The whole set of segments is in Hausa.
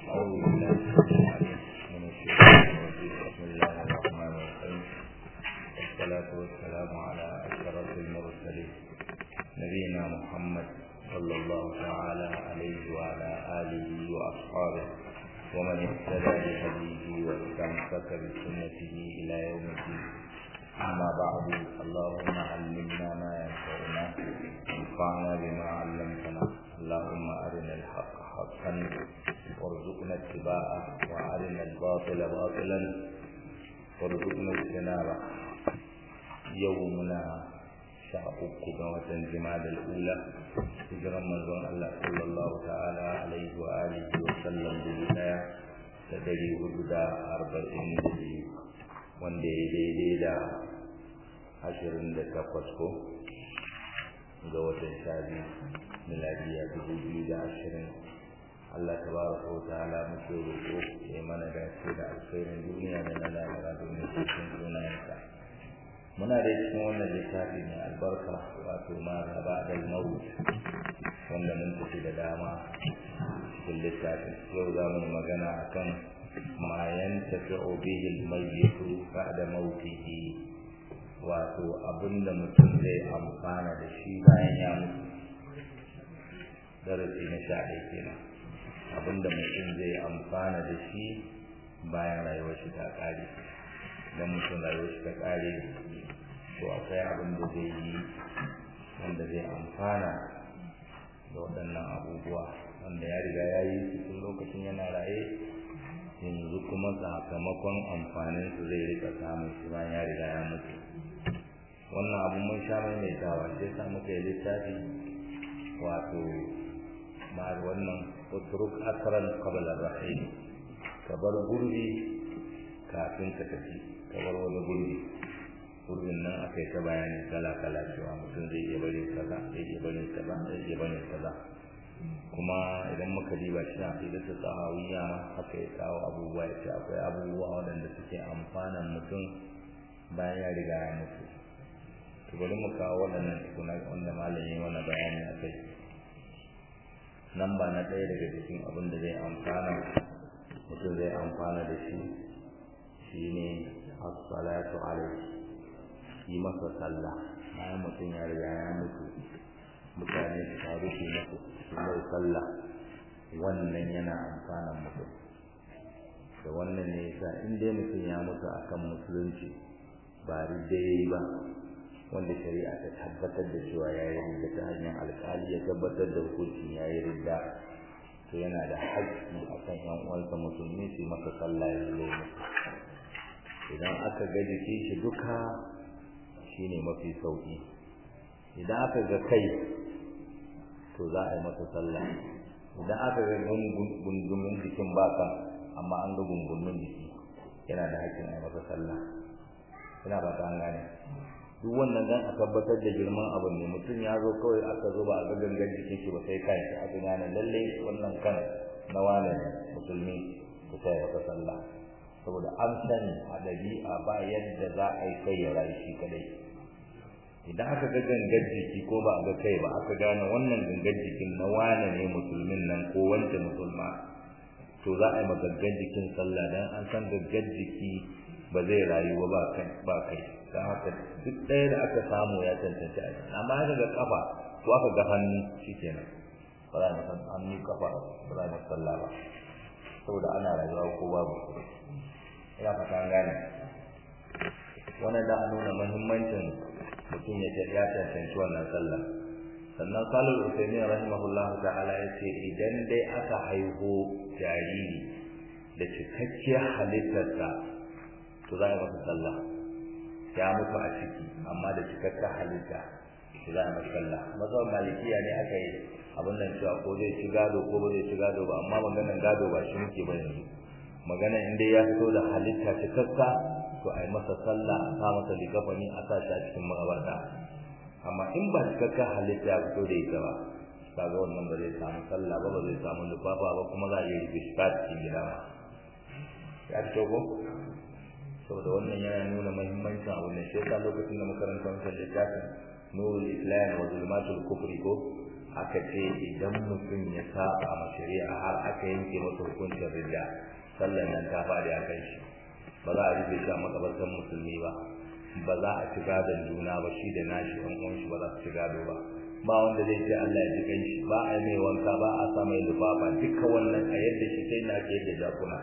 أعوذ بالله من الشيطان الرجيم بسم الله الرحمن الرحيم والصلاة والسلام على أشرف المرسلين نبينا محمد صلى الله تعالى عليه وعلى آله وأصحابه ومن اهتدى بهديه واستمسك بسنته إلى يوم الدين أما بعد اللهم علمنا ما ينفعنا وانفعنا بما علمتنا اللهم أرنا الحق حقا وارزقنا اتباعه وأرنا الباطل باطلا وارزقنا اجتنابه يومنا sha uku ga watan jima'a ula hijiran manzon Allah sallallahu ta'ala alaihi wa alihi wa sallam dubu daya da dari hudu da arba'in da biyu wanda ya daidai da ashirin da takwas ko ga watan sha biyu miladiya dubu biyu da ashirin Allah tabaraka wa ta'ala muke roƙo ya mana dace da alkhairin duniya da na lahira domin cikin sunayensa muna da cikin wannan littafi mai albarka wato ma gaba da maut wanda mun tafi da dama cikin littafin yau za mu magana akan ma yantafi'u bihi al-mayyit ba'da mautihi wato abinda mutum zai amfana da shi bayan ya mutu darasi na sha ɗaya kenan abinda mutum zai amfana da shi bayan rayuwar shi ta ƙare idan mutum rayuwar shi ta ƙare to akwai abin da zai yi wanda zai amfana da waɗannan abubuwa wanda ya riga ya yi su tun lokacin yana raye yanzu kuma sakamakon amfanin su zai rika samun shi bayan ya riga ya mutu wannan abu mun sha maimaitawa sai sa muka yi littafi wato ma wannan utruk asran qabla rahim ka bar gurbi kafin ka tafi ka bar wani gurbi gurbin nan aka yi ta bayani kala-kala cewa mutum zai iya bari kaza zai iya bari kaza zai iya bari kaza kuma idan muka diba shi na fi da ta sahawiyya ma haka ya kawo abubuwa ya ce akwai abubuwa waɗanda suke amfanan mutum bayan ya riga ya mutu to bari mu kawo waɗannan tukuna wanda malam ya mana bayani a kai nan ba na ɗaya daga cikin abin da zai amfana mutum zai amfana da shi shine as-salatu alaihi yi masa sallah bayan mutum ya riga ya mutu mutane su taru su masa su mai sallah wannan yana amfanan mutum da wannan ne yasa in dai mutum ya mutu akan musulunci ba ridda ba wanda shari'a ta tabbatar da cewa ya yi ridda ta hanyar alkali ya tabbatar da hukuncin ya yi ridda to yana da haƙƙi akan yan uwansa musulmi su masa sallah ya zo idan aka ga jikin shi duka shine mafi sauki idan aka ga kai to za a yi masa sallah idan aka ga gungumin jikin baka amma an ga gungumin jiki yana da hakkin a yi masa sallah ina ba ta gane duk wannan dan a tabbatar da girman abin ne mutum ya zo kawai aka zo ba a ga gangan jikin shi ba sai kan shi aka gane lalle wannan kan na wane musulmi ku sai masa sallah saboda an sani a ɗabi'a ba yadda za a yi kai ya rayu shi kadai idan aka ga gangar jiki ko ba a ga kai ba aka gane wannan gangar jikin na wane ne musulmin nan ko wance musulma to za a yi ma gangar jikin sallah dan an san gangar jiki ba zai rayu ba kai ba kai dan haka duk ɗaya da aka samu ya tantance a cikin amma aka ga kafa ko aka ga hannu shikenan ba za a san hannu kafa ba za a sallah ba saboda ana rayuwa ko babu ina fata an gane wannan da nuna muhimmancin mutum ya ya tantance wannan sallah sannan salul usaimin rahimahullah ta'ala ya ce idan dai aka haihu jariri da cikakkiyar halittarsa to za a masa sallah ya mutu a ciki amma da cikakkiyar halitta to za a masa sallah mazhaban malikiya ne aka yi abin nan cewa ko zai ci gado ko ba zai ci gado ba amma maganar gado ba shi muke ba yanzu magana in dai ya fito da halitta cikakka to a yi masa sallah a sa masa likafani a sa shi a cikin makabarta amma in ba cikakka halitta ya fito da ita ba kaga wannan ba zai samu sallah ba ba zai samu lufafa ba kuma za a iya rufe shi ta cikin gida ba ya fito ko saboda wannan yana nuna muhimmancin abu ne shi yasa lokacin da makaranta wancan littafin nurul islam wa zulmatul kufri ko aka ce idan mutum ya saba ma shari'a har aka yanke masa hukuncin ridda sallan nan ta faɗi a kan shi ba za a rufe shi a makabartar musulmi ba ba za a ci gadon juna ba shi da nashi ɗan uwan shi ba za su ci gado ba ba wanda zai ce Allah ya ji kan shi ba a mai wanka ba a sa mai lufafa duka wannan a yadda shi kai na ke yadda jakuna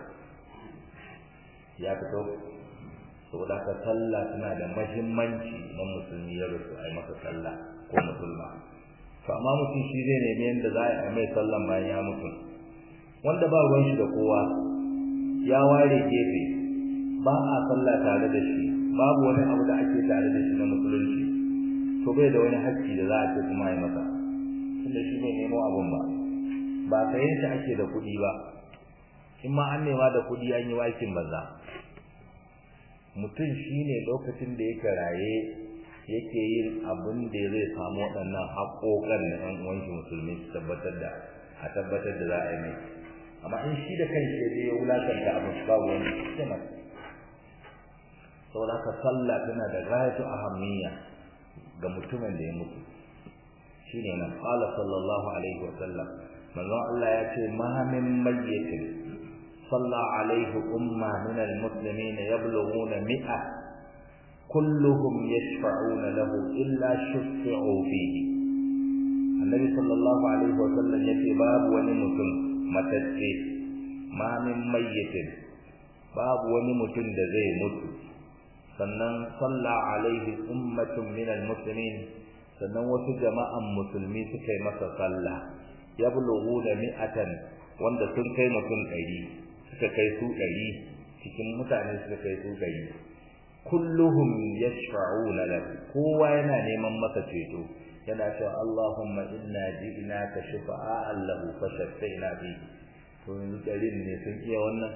ya fito saboda ka sallah tana da mahimmanci na musulmi ya rusu a yi masa sallah ko musulma to amma mutum shi zai nemi yadda za a mai sallan bayan ya mutu wanda ba ruwan shi da kowa ya ware gefe ba a sallah tare da shi babu wani abu da ake tare da shi na musulunci to bai da wani hakki da za a ce kuma yi masa tunda shi bai nemo abun ba ba sayen shi ake da kuɗi ba in ma an nema da kuɗi an yi wakin banza mutum shine lokacin da yake raye yake yin abin da zai samu waɗannan haƙoƙan na ɗan uwan shi musulmi su tabbatar da a tabbatar da za a yi mai amma in shi da kai shi ya wulakanta abin ba wani hikima saboda haka sallah tana da gayatu ahammiya ga mutumin da ya mutu shine nan qala sallallahu alaihi wa sallam manzo Allah ya ce ma min mayyitin صلى عليه أمة من المسلمين يبلغون مئة كلهم يشفعون له إلا شفعوا فيه النبي صلى الله عليه وسلم يتي باب ونمتن متتي ما من ميت باب ونمتن دزي مت sannan salla alaihi ummatun min almuslimin sannan wasu jama'an musulmi suka yi masa sallah yablughu da mi'atan wanda sun kai mutum ɗari suka kai su ɗari cikin mutane suka kai su ɗari kulluhum yashfa'una lahu kowa yana neman masa ceto yana cewa Allahumma inna ji'naka shufa'an lahu fashaffaina fi to yanzu ɗarin ne sun iya wannan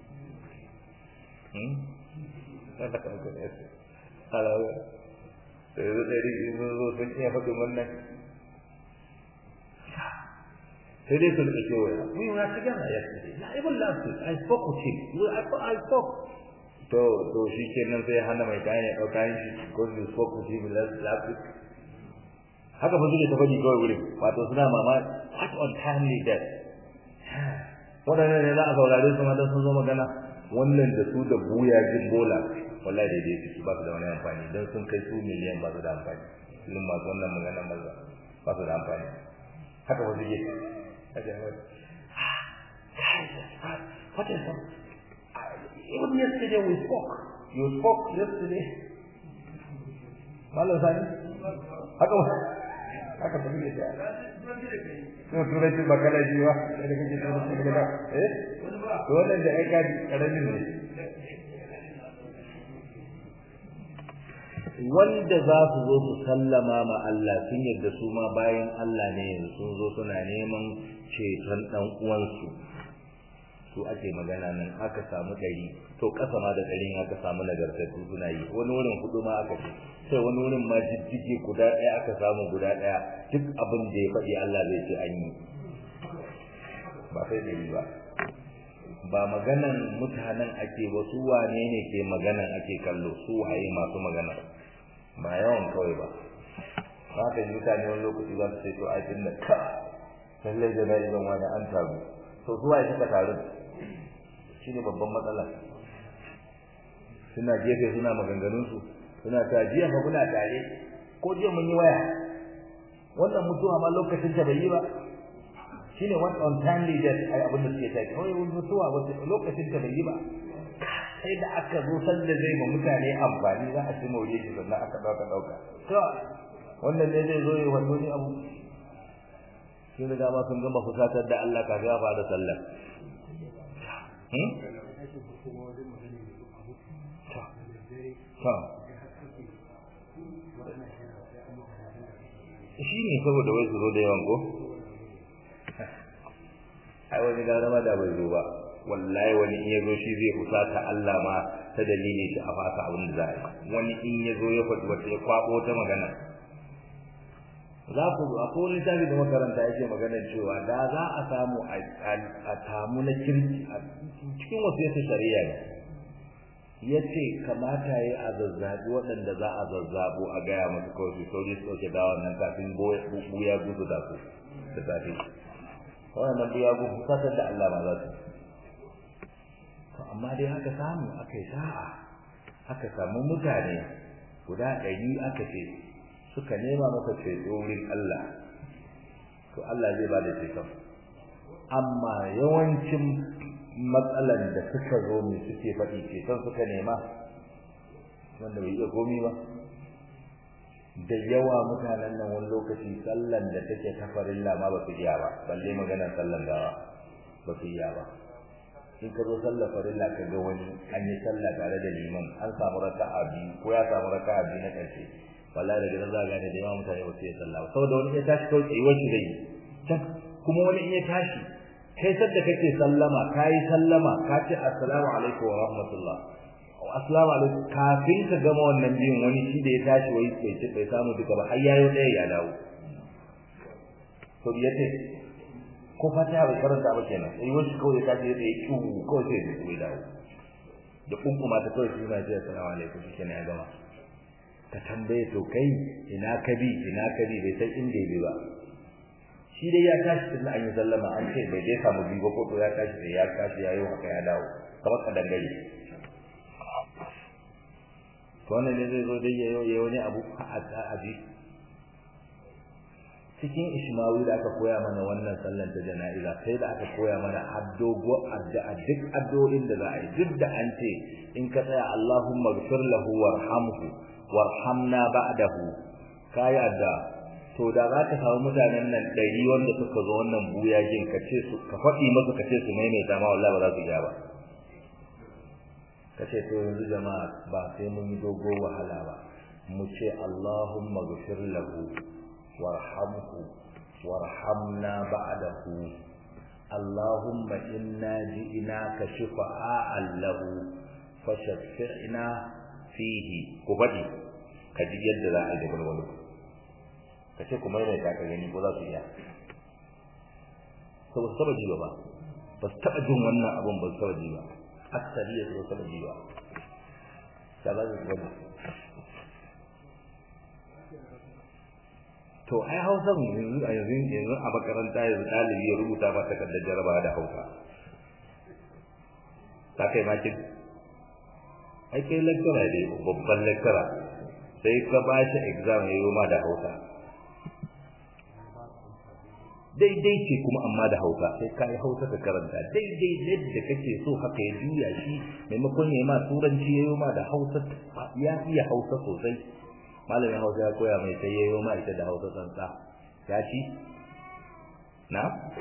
hmm kada ka ga su alawa yanzu ɗari sun zo sun iya faɗin wannan sai dai su rika kewaya we were together yesterday na even last week I spoke with him I, I spoke to to shi kenan sai hana mai kayan ya ɗauka yin shi because you spoke with him last, last week haka ba suke ta faɗi kawai wurin wato suna mama what untimely death waɗannan ne za a saurare su mata sun zo magana wannan da su da buya jin bola wallahi daidai suke ba su da wani amfani don sun kai su miliyan ba su da amfani irin masu wannan magana maza ba su da amfani haka ba suke What is that? Even yesterday we spoke. You spoke yesterday. Malam Sani? Haka haka ba ne da. To turanci ba kana ji ba, da kake turanci da eh? To wannan da ai kaji karamin ne. wanda za su zo su sallama ma Allah sun yadda su ma bayan Allah ne yanzu sun zo suna neman ceton dan uwansu su ake magana nan aka samu ɗari to ƙasa ma da ɗarin aka samu nagartattu suna yi wani wurin hudu ma aka ce sai wani wurin ma jijjige guda ɗaya aka samu guda ɗaya duk abin da ya faɗi Allah zai ce an yi ba sai ɗari ba ba maganan mutanen ake ba su wane ne ke maganan ake kallo su waye masu magana ba yawan kawai ba ba ka yi mutane wani lokaci za su ce to aikin da ka lallai da na idan wani an taru to su waye suka taru shi ne babban matsala suna gefe suna maganganunsu suna ta jiya fa muna tare ko jiya mun yi waya wannan mutuwa ma lokacin ta bai yi ba shine one untimely death ai abin da suke tafi wai mutuwa wata lokacin ta bai yi ba sai da aka zo sanda zai ma mutane amfani za a ci more shi sannan aka dauka dauka to wannan ne zai zo yi wato ne abu sun riga ma sun gama fusatar da Allah kafin ya fara sallah hmm shi ne saboda wai su zo da yawan ko ai wani gara ma da bai zo ba wallahi wani in yazo shi zai fusata Allah ma ta dalilin shi a fasa abin da za a yi wani in yazo ya faɗi wata ya kwabo ta magana za ku a kowane tafi da makaranta yake magana cewa da za a samu a tamu na kirki a cikin wasu yasa shari'a ne ya ce kamata ya a zazzabi waɗanda za a zazzabo a gaya masu kawai su sauri su ɗauke dawon nan kafin buya gudu da su da safe wannan biya ku fatar da Allah ma za su to amma dai haka samu aka yi sa'a aka samu mutane guda ɗari aka ce suka nema maka ceto wurin Allah to Allah zai ba da ceton amma yawancin matsalan da suka zo mu suke faɗi ceton suka nema wanda bai iya komi ba da yawa mutanen nan wani lokaci sallan da take ta farilla ma ba su iya ba balle maganar sallan gawa ba su iya ba in ka zo sallar farilla ka ga wani an yi sallah tare da liman an samu raka'a biyu ko ya samu raka'a biyu na ƙarshe wallahi daga nan za ka gane da yawa mutane ba su yi sallah ba saboda wani ya tashi kawai tsayuwar shi zai can kuma wani in ya tashi kai sadda kake sallama ka yi sallama ka ce assalamu alaikum wa rahmatullah assalamu alaikum kafin ka gama wannan biyun wani shi da ya tashi wai bai ci bai samu duka ba har yayo ɗaya ya dawo to ya ce ko fatiha bai karanta ba kenan sai wani kawai ya tashi ya yi kiwu kawai sai ya dawo da kunkuma ta kawai shi na ce assalamu alaikum shi kenan ya gama ka tambaye to kai ina ka bi ina ka bi bai san inda ya bi ba shi dai ya tashi tun an yi sallama an ce bai dai samu bi ba ko to ya tashi sai ya tashi ya yi haka ya dawo kamar ka dangare to wannan ne zai zo dai ya yi wani abu a abi cikin ishmawi da aka koya mana wannan sallan ta jana'iza sai da aka koya mana addogo addu'a duk addu'o'in da za a yi duk da an ce in ka tsaya Allahumma ghfir lahu warhamhu warhamna ba'dahu kai adda to da za ka samu mutanen nan ɗari wanda suka zo wannan buyajin ka ce su ka faɗi masa ka ce su maimaita ma wallahi ba za su iya ba ka ce to yanzu jama'a ba sai mun yi dogo wahala ba mu ce Allahumma ghfir lahu warhamhu warhamna ba'dahu Allahumma inna ji'naka shifa'an lahu fashaffi'na fihi ku faɗi ka ji yadda za a yi da walwalo ka ce kuma yana ta ka gani ko za su iya to ba su taɓa ji ba ba su taɓa jin wannan abun ba su taɓa ji ba aksari ya su taɓa ji ba ta ba su taɓa to ai hausa yanzu a yanzu yanzu a makaranta yanzu ɗalibi ya rubuta ba takardar jarabawa da hausa ta kai makin ai kai lecturer ne babban lecturer sai ka ba shi exam ya yi ma da hausa daidai ce kuma amma da hausa sai ka yi hausa ka karanta daidai yadda kake so haka ya juya shi maimakon ya yi ma turanci ya yi ma da hausa ya iya hausa sosai malamin hausa ya koya mai sai ya yi ma ita da hausa tsantsa ya ci na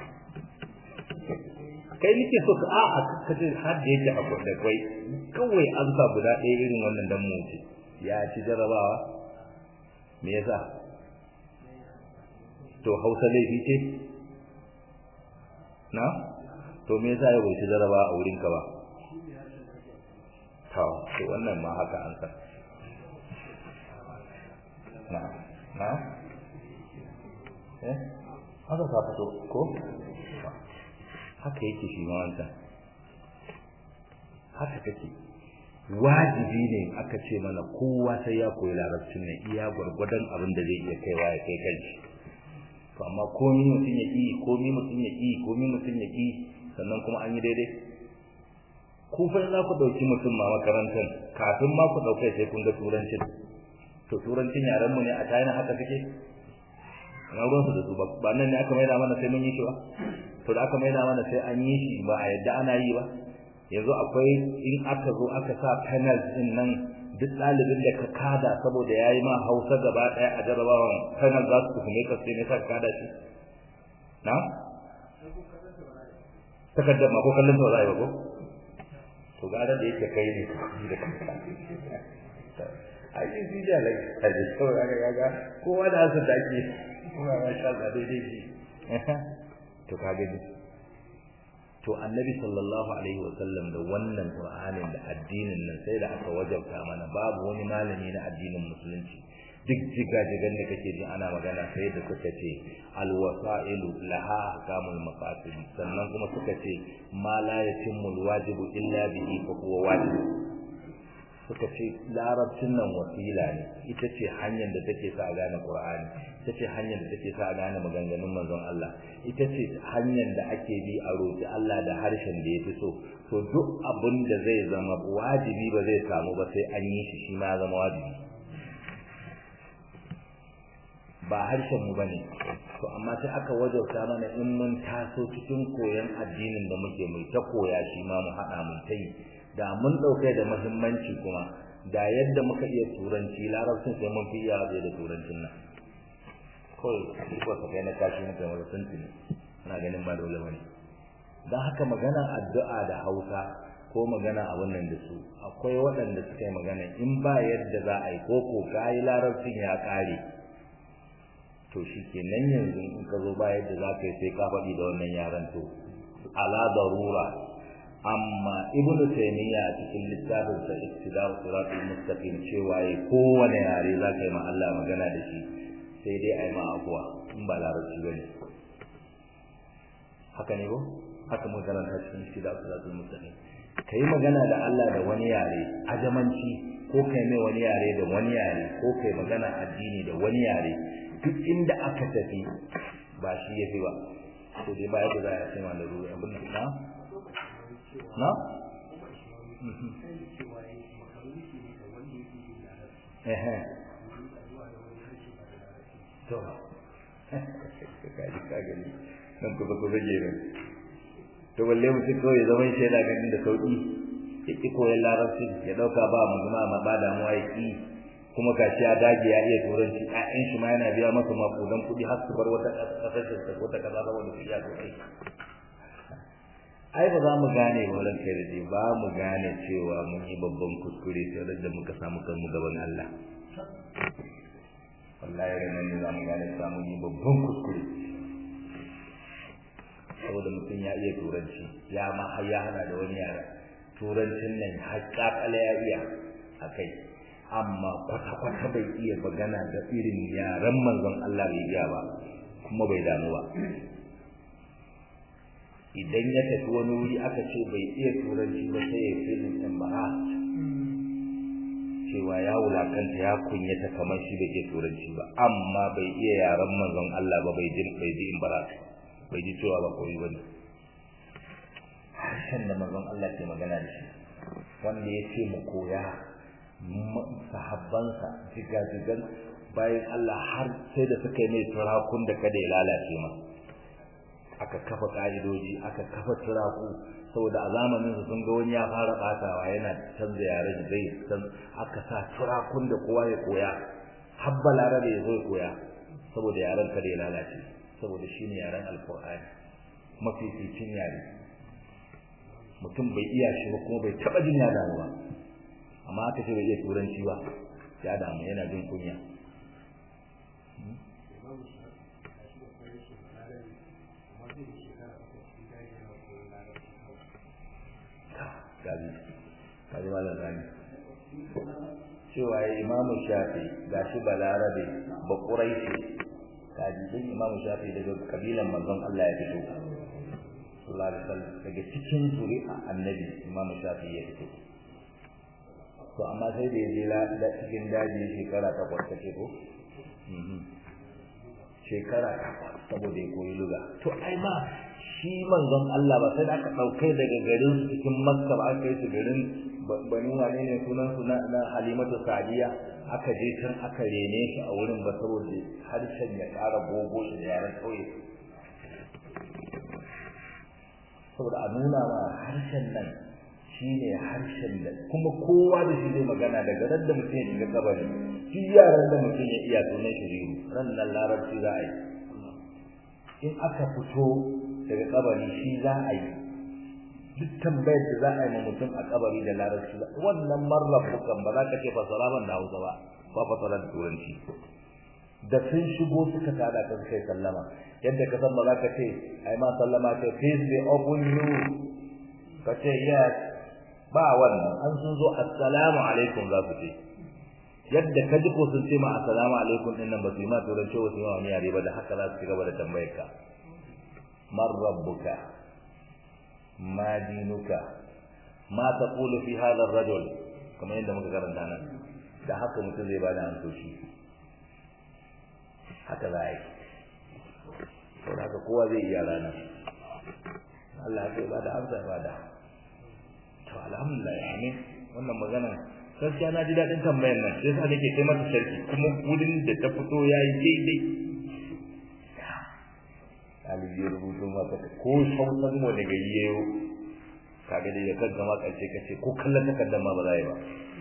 kai nake so ka a'a kace har da yake akwai da kai kawai an sa guda ɗaya irin wannan dan mu ce ya ci jarabawa me yasa to Hausa laifi ce na to me yasa ya bai ci jarabawa a wurin ka ba to to wannan ma haka an san na na eh haka ka fito ko haka yake shi ma wancan haka take wajibi ne aka ce mana kowa sai ya koyi larabcin ne iya gwargwadon abin da zai iya kaiwa ya kai kanshi to amma komi mutum ya ƙi komi mutum ya ƙi komi mutum ya ƙi sannan kuma an yi daidai ku fa za ku ɗauki mutum ma makarantar kafin ma ku ɗaukai sai kun ga turancin to turancin yaran mu ne a China haka suke na ruwansu da su ba nan ne aka maida mana sai mun yi shi ba to da aka maida mana sai an yi shi ba a yadda ana yi ba yanzu akwai in aka zo aka sa panel din nan duk ɗalibin da ka kada saboda yayi ma Hausa gaba ɗaya a jarabawan panel za su tuhume ka sai ne ka kada shi na takaddar ma ko kallon ta zai ba ko to gara da yake kai ne da kanka ai shi da lai sai to aka ga kowa da su dake kuma masha Allah daidai shi to ka gani to annabi sallallahu alaihi wasallam da wannan qur'anin da addinin nan sai da aka wajabta mana babu wani malami na addinin musulunci duk jigajigan da kake ji ana magana sai da suka ce alwasailu laha ahkamul maqasid sannan kuma suka ce ma la yatimmu alwajibu illa bihi fa huwa wajib suka ce larabcin nan wasila ne ita ce hanyar da take sa a gane qur'ani ita ce hanyar da take sa a gane maganganun manzon Allah ita ce hanyar da ake bi a roƙi Allah da harshen da yafi so to duk abin da zai zama wajibi ba zai samu ba sai an yi shi shi ma ya zama wajibi ba harshen mu bane to amma sai aka wajauta mana in mun taso cikin koyon addinin da muke mai ta koya shi ma mu haɗa mun ta yi da mun ɗauke da muhimmanci kuma da yadda muka iya turanci larabcin sai mun fi iya da turancin nan kawai shi ko ka kai na kashi muka wani tuntuni na ganin ba dole bane don haka magana addu'a da hausa ko magana abun nan da su akwai waɗanda suka yi magana in ba yadda za a yi ko ko kayi larabcin ya ƙare to shi ke nan yanzu in ka zo ba yadda za ka yi sai ka faɗi da wannan yaran to ala darura amma ibn taymiya a cikin littafin sa iktida'u siratul mustaqim cewa yi kowane yare za ka yi ma Allah magana da shi sai dai ai ma abuwa in ba larabci bane haka ne ko haka mun karanta cikin iktida'u siratul mustaqim kai magana da Allah da wani yare ajamanci ko kai mai wani yare da wani yare ko kai magana addini da wani yare duk inda aka tafi ba shi yafi ba to dai ba yadda za a ce ma da ruwa abin nan na na ehe to kaji ka gani nan kusa kusa gerin to balle mutum kawai ya zama shaida ganin da sauki ya ƙi koyon larabci ya ɗauka ba mu zama ma ba damuwa ya ƙi kuma gashi ya dage ya iya turanci ƴaƴan shi ma yana biya masa makudan kuɗi har su bar wata ƙasashen ta wata ƙasa saboda su iya turanci ai ba za mu gane wurin kai da ba mu gane cewa mun yi babban kuskure sai da muka samu kanmu gaban Allah wallahi ranar ne za mu gane cewa mun yi babban kuskure saboda mutum ya iya turanci ya ma har ya hana da wani yara turancin nan haƙaƙala ya iya a kai amma kwata-kwata bai iya magana da irin yaren manzon Allah bai iya ba kuma bai damu ba idan ya tafi wani wuri aka ce bai iya turanci ba sai ya filin embarrassed cewa ya wulakanta ya kunyata kamar shi bai iya turanci ba amma bai iya yaren manzon Allah ba bai ji bai ji embarrassed bai ji cewa ba koyi bane harshen da manzon Allah ke magana da shi wanda ya ce mu koya sahabbansa jigajigan bayan Allah har sai da suka yi mai turakun da kada ya lalace ma aka kafa ka'idoji aka kafa turaku saboda a zamanin su sun ga wani ya fara batawa yana canza yaren zai san aka sa turakun da kowa ya koya habba larabe ya zo ya koya saboda yaren kada ya lalace saboda shine yaren alqur'ani mafificin yare mutum bai iya shi ba kuma bai taba jin ya damu ba amma aka ce bai iya turanci ba ya damu yana jin kunya gabi kaji malam zani cewa ya imamu shafi ga shi balarabe ba ƙuraishi kaji din imamu shafi daga kabilan manzon Allah ya fito sallallahu alaihi wasallam daga cikin zuri'a annabi imamu shafi ya fito to amma sai da yaje la cikin daji shekara takwas take ko shekara takwas saboda ya koyi luga to ai ma shi manzon Allah ba sai aka dauke daga garin cikin Makka ba aka yi su garin bani wane ne sunan su na, Halimatu Sadiya aka je can aka rene shi a wurin ba saboda harshen ya ƙara gogo shi da yaran kauye saboda a nuna ma harshen nan shine harshen da kuma kowa da shi zai magana daga ran da mutum ya shiga kabari duk yaran da mutum ya iya sunan shi ran nan larabci za a yi in aka fito daga kabari shi za a yi duk tambayar da za a yi ma mutum a kabari da larabci wannan marrafukan ba za ka ce fasara ban da hausa ba ba fasara da turanci da sun shigo suka tada ka suka yi sallama yadda ka san ba za ka ce ai ma sallama ce peace be upon you ka ce yes ba wannan an sun zo assalamu alaikum za su ce yadda ka ji ko sun ce ma assalamu alaikum din nan ba su yi ma turanci wasu yi ma wani yare ba da haka za su ci gaba da tambayar ka man rabbuka ma dinuka ma taqulu fi hadha ar-rajul kamar yadda muka karanta nan da haka mutum zai bada amsoshi haka za a yi sau haka kowa zai iya rana Allah zai bada amsa ya bada to alhamdulillah amin wannan magana gaskiya na ji daɗin tambayar nan sai sa nake kai mata sharki kuma wurin da ta fito ya yi daidai ɗalibi ya rubuto maka ko sautan wani gari ya yi kaga dai ya kan zama ƙarshe ka ce ko kallon takardar ma ba za yi ba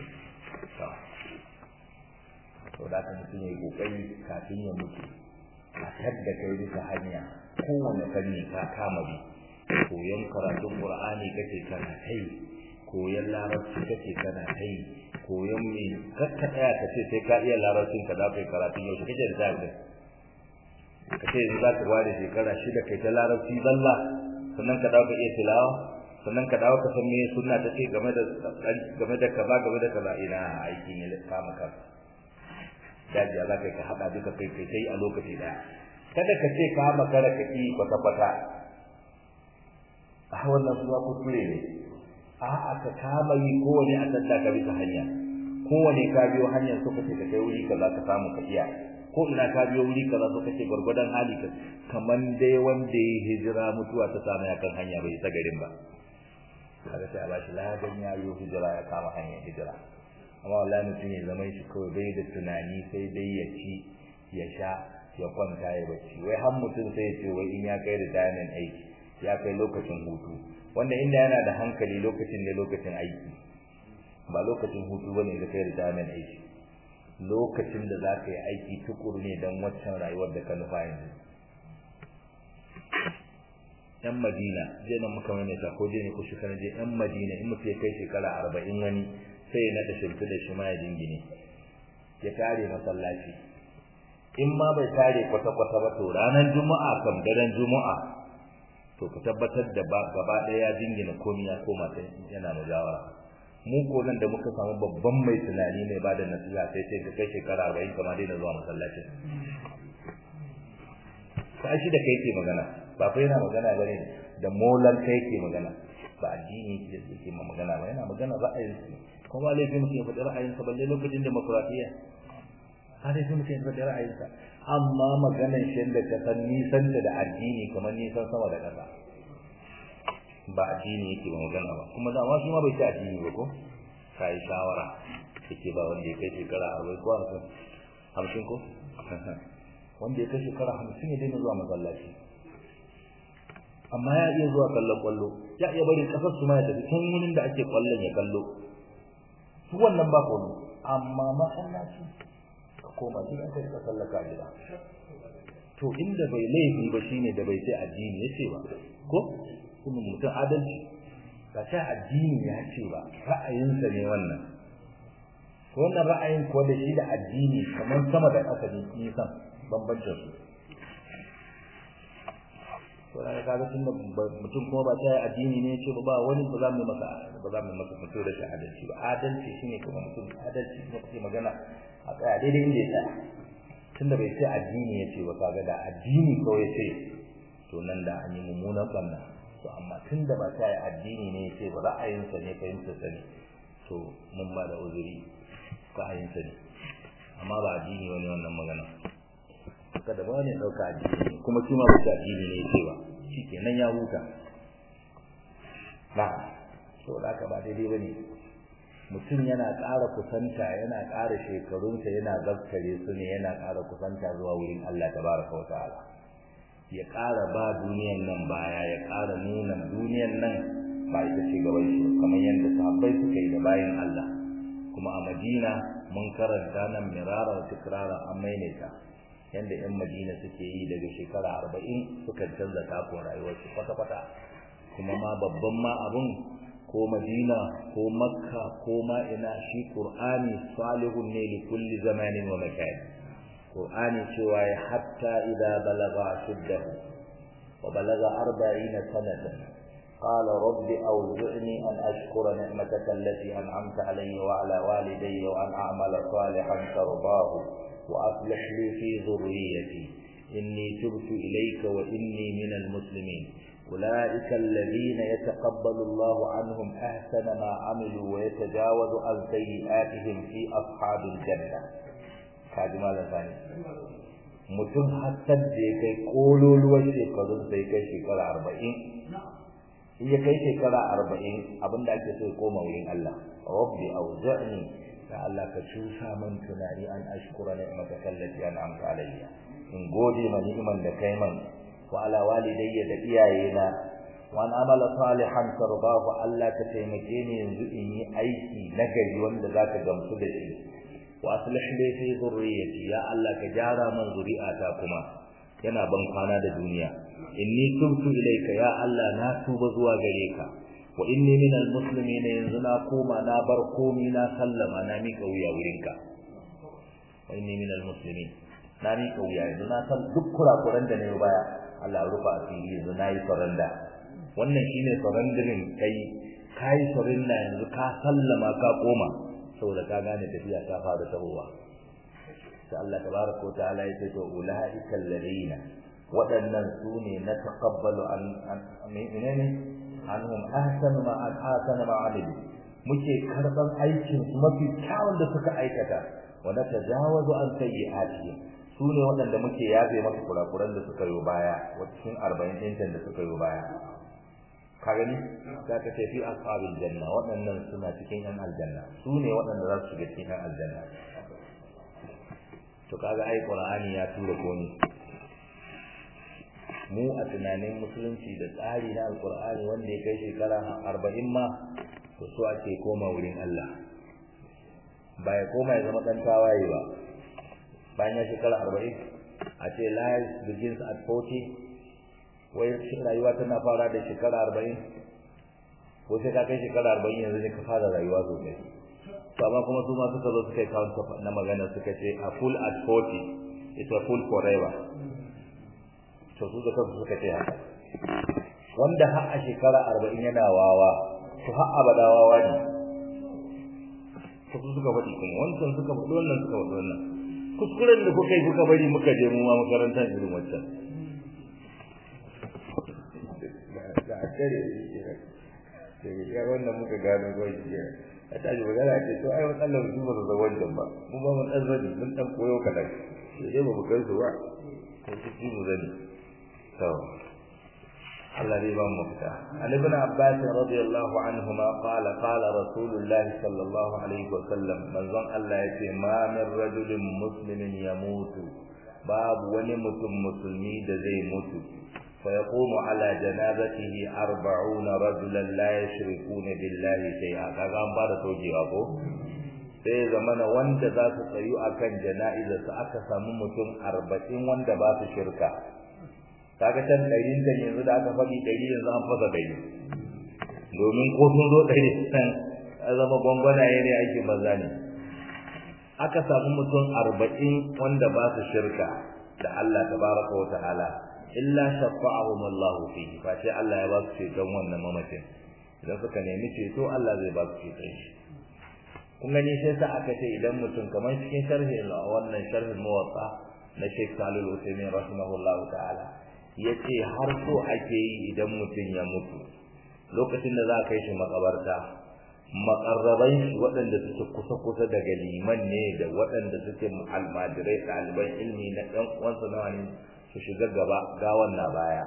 to da ka mutum ya yi ƙoƙari kafin ya mutu a tadda kai bisa hanya kowane fanni ka kama bi koyon karatun ƙur'ani kake kana kai koyon larabci kake kana kai koyon me kakka tsaya ka ce sai ka iya larabcin ka za ka yi karatun yaushe kake da zaɓi ka ce yanzu za ka ware shekara shida kai ta larabci zalla sannan ka dawo ka iya tilawa sannan ka dawo ka san me sunna ta ce game da game da kaza game da kaza ina aikin ya kama ka daji za ka ka hada duka kai kai kai a lokaci daya kada ka ce ka makara ka yi kwata kwata a wannan kuma kuskure ne a aka kama yi kowane a tsada ka bisa hanya kowane ka biyo hanyar so kace ka kai wuri kaza ka samu ka iya ko ina ka biyo wuri kaza so kace gurgudan hali ka kaman dai wanda ya hijira mutuwa ta samu ya kan hanya bai ta garin ba kaga sai a bashi ladan ya yi hijira ya kama hanyar hijira amma wallahi mutum ya zama shi kawai bai da tunani sai dai ya ci ya sha ya kwanta ya bacci wai har mutum sai ya ce wai in ya kai retirement aiki ya kai lokacin hutu wanda inda yana da hankali lokacin ne lokacin aiki ba lokacin hutu bane da kai retirement aiki lokacin da za ka yi aiki tukuru ne don waccan rayuwar da ka nufa yanzu yan madina je nan muka mai ta ko je ne ko shekara je yan madina in mutum ya kai shekara arba'in wani sai na da shimfi da shi ma ya dingine ya tare masallaci in ma bai tare kwata-kwata ba to ranar juma'a kam daren juma'a to ka tabbatar da ba gaba ɗaya ya dingina komai ya koma ta yana mujawara mu ko nan da muka samu babban mai tunani mai bada nasiha sai sai ka kai shekara arba'in kama daina zuwa masallacin ko shi da kai ke magana ba fa yana magana bane da molan kai ke magana ba addini ke yake ma magana ba yana magana ra'ayin su kuma laifin mutum ya faɗi ra'ayin sa balle lokacin demokradiyya har sai mutum ya faɗi ra'ayin sa amma maganar shi da ka san nisan da addini kamar nisan sama da ƙasa ba addini yake ba magana ba kuma da ma shi ma bai ci addini ba ko kai shawara yake ba wanda ya kai shekara 40 ko 50 ko wanda ya kai shekara 50 ya daina zuwa masallaci amma ya iya zuwa kallon kwallo ya iya bari kasar su ma ya tafi can wurin da ake kwallon ya kallo su wannan ba ko amma masallaci ka koma gida kai ka sallaka gida to inda bai laifi ba shine da bai sai addini yace ba ko kuma mutum adalci ba ta addini ya ce ba ra'ayinsa ne wannan wannan ra'ayin ko da shi da addini kamar sama da ƙasa ne nisan bambancin su to da kaga tun mutum kuma ba ta addini ne ce ba wani ba za mu masa ba za mu masa mutum da adalci ba adalci shine kuma mutum adalci ne kake magana a tsaya daidai inda ya tsaya tunda bai sai addini ya ce ba kaga da addini kawai sai to nan da an yi mummunan banna to amma tunda ba ta yi addini ne ce ba ra'ayinsa ne fahimtar sa ne to mun ba da uzuri ra'ayinsa ne amma ba addini wani wannan magana kada ba ne dauka addini kuma shi ma ba addini ne ce ba shikenan ya huta na to da ka ba daidai bane mutum yana ƙara kusanta yana ƙara shekarunsa yana zaskare su ne yana ƙara kusanta zuwa wurin Allah tabaraka wa ta'ala ya ƙara ba duniyan nan baya ya ƙara nuna duniyan nan ba ita ce gaban shi kamar yadda sahabbai suka yi da bayan Allah kuma a Madina mun karanta nan mirara da tikrara an maimaita yadda yan Madina suke yi daga shekara arba'in suka canza takon rayuwarsu kwata-kwata kuma ma babban ma abun ko Madina ko Makka ko ma ina shi Qur'ani salihun ne li kulli zamanin wa makan Qur'ani cewa ya hatta idza balagha ashuddahu wa balagha 40 sanatan قال رب أوزعني أن أشكر نعمتك التي أنعمت علي وعلى والدي وأن أعمل صالحا ترضاه وأصلح لي في ذريتي إني تبت إليك وإني من المسلمين أولئك الذين يتقبل الله عنهم أحسن ما عملوا ويتجاوز عن سيئاتهم في أصحاب الجنة kaji malam sani mutum hatta da ya kai kololuwar shekarun sai kai shekara arba'in in ya kai shekara arba'in abinda ake so ya koma wurin Allah rabbi auza'ni da Allah ka cusa man tunani an ashkura ni'mataka allati an'amta alayya in gode ma ni'man da kai man wa ala walidayya da iyayena wa an amala salihan tardahu Allah ka taimake ni yanzu in yi aiki na gari wanda zaka gamsu da shi wa aslih li fi dhurriyyati ya Allah ka jara man zuri'ata kuma yana ban kwana da duniya inni tubtu ilayka ya Allah na tuba zuwa gare ka wa inni minal muslimin yanzu na koma na bar komi na sallama na mika wuya wurinka wa inni minal muslimin na mika wuya yanzu na san duk kurakuran da na yi baya Allah rufa asiri yanzu na yi saranda wannan shine surrendering kai kai surrender yanzu ka sallama ka koma saboda ka gane tafiya ta fara tahowa sai Allah tabaraka wa ta'ala ya ce to ulaika alladhina waɗannan su ne na taqabbalu an menene anhum ahsanu ma ahsana ma amilu muke karban aikin su mafi kyawun da suka aikata wa natajawazu an sayyi'atihim su ne waɗanda muke yafe masa kurakuran da suka yi baya wa cikin arba'in ɗincan da suka yi baya ka gani za ka ce fi ashabul janna waɗannan suna cikin yan aljanna su ne waɗanda za su shiga cikin yan aljanna to kaga ai qur'ani ya tura komi mu a tunanin musulunci da tsari na alqur'ani wanda ya kai shekara arba'in ma to so ake koma wurin Allah ba ya koma ya zama ɗan tawaye ba bayan ya shekara arba'in a ce life begins at 40 wai rayuwa tana fara da shekara arba'in ko sai ka kai shekara arba'in yanzu ne ka fara rayuwa sosai to amma kuma su ma suka zo suka yi kawo na magana suka ce a full at 40 it's a full forever to su da kansu suka ce haka wanda har a shekara arba'in yana wawa to har abada wawa ne to su suka faɗi kuma wancan suka faɗi wannan suka faɗi wannan kuskuren da kuka yi kuka bari muka je mu ma makarantar irin wancan da a kare shi ya wannan muka gano kawai shi a tashi magana ce to ai matsalar su ba su zama wancan ba mu ba mun ɗan zani mun ɗan koyo kaɗan sai dai ba mu kai su ba sai su ci mu zani to Allah dai ba mu fita an ibn Abbas radiyallahu anhuma qala qala rasulullah sallallahu alaihi wa sallam manzon Allah yace ma min rajulin muslimin yamutu babu wani mutum musulmi da zai mutu فيقوم على جنازته أربعون رجلا لا يشركون بالله شيئا kaga an bada tojewa ko sai zamana wanda za su tsayu akan jana'izar su aka samu mutum arba'in wanda ba su shirka kaga can ɗarin da yanzu da aka faɗi ɗari yanzu an fasa ɗari domin ko sun zo ɗari nan a zama gwangwanaye ne aikin banza ne aka samu mutum arba'in wanda ba su shirka da Allah tabaraka wa ta'ala illa shafa'ahum Allah fihi fa sai Allah ya ba su ceton wannan mamacin idan suka nemi ceto Allah zai ba su ceton shi kun gani sai sa aka ce idan mutum kamar cikin sharhi wannan sharhin muwatta na Sheikh Salih Al-Uthaymeen rahimahullah ta'ala yace har so ake yi idan mutum ya mutu lokacin da za a kai shi makabarta makarraban shi waɗanda suke kusa-kusa daga liman ne da waɗanda suke almajirai ɗaliban ilmi na ɗan uwansa nawa ne su shiga gaba gawan na baya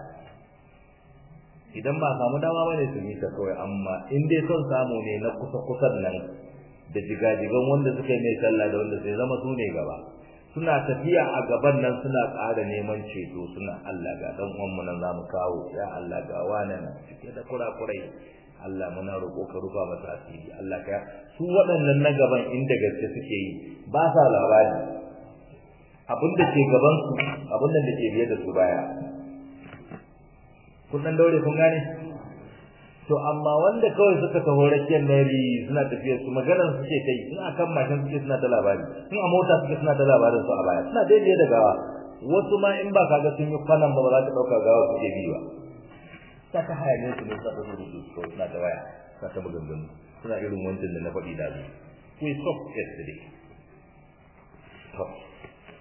idan ba samu dama bane su nisa kawai amma in dai son samu ne na kusa kusan nan da jigajigan wanda suka yi mai sallah da wanda sai zama su ne gaba suna tafiya a gaban nan suna ƙara neman ceto suna Allah ga dan uwan mu nan zamu kawo ya Allah ga wani nan cike da kurakurai Allah muna roƙo ka rufa masa asiri Allah ka su waɗannan na gaban inda gaske suke yi ba sa labari abin da ke gaban su abin da ke biye da su baya kun dan daure kun gane to amma wanda kawai suka taho rakiyar nari suna tafiyar su maganar suke kai in akan mashin suke suna ta labari in a mota suke suna ta labarin su a baya suna daidai da gawa wasu ma in ba ka ga sun yi kwanan ba ba za ka ɗauka gawa suke bi ba ta ta hayanin su ne suna ta surutu su suna ta waya suna ta maganganu suna irin wancan da na faɗi da su we stop yesterday stop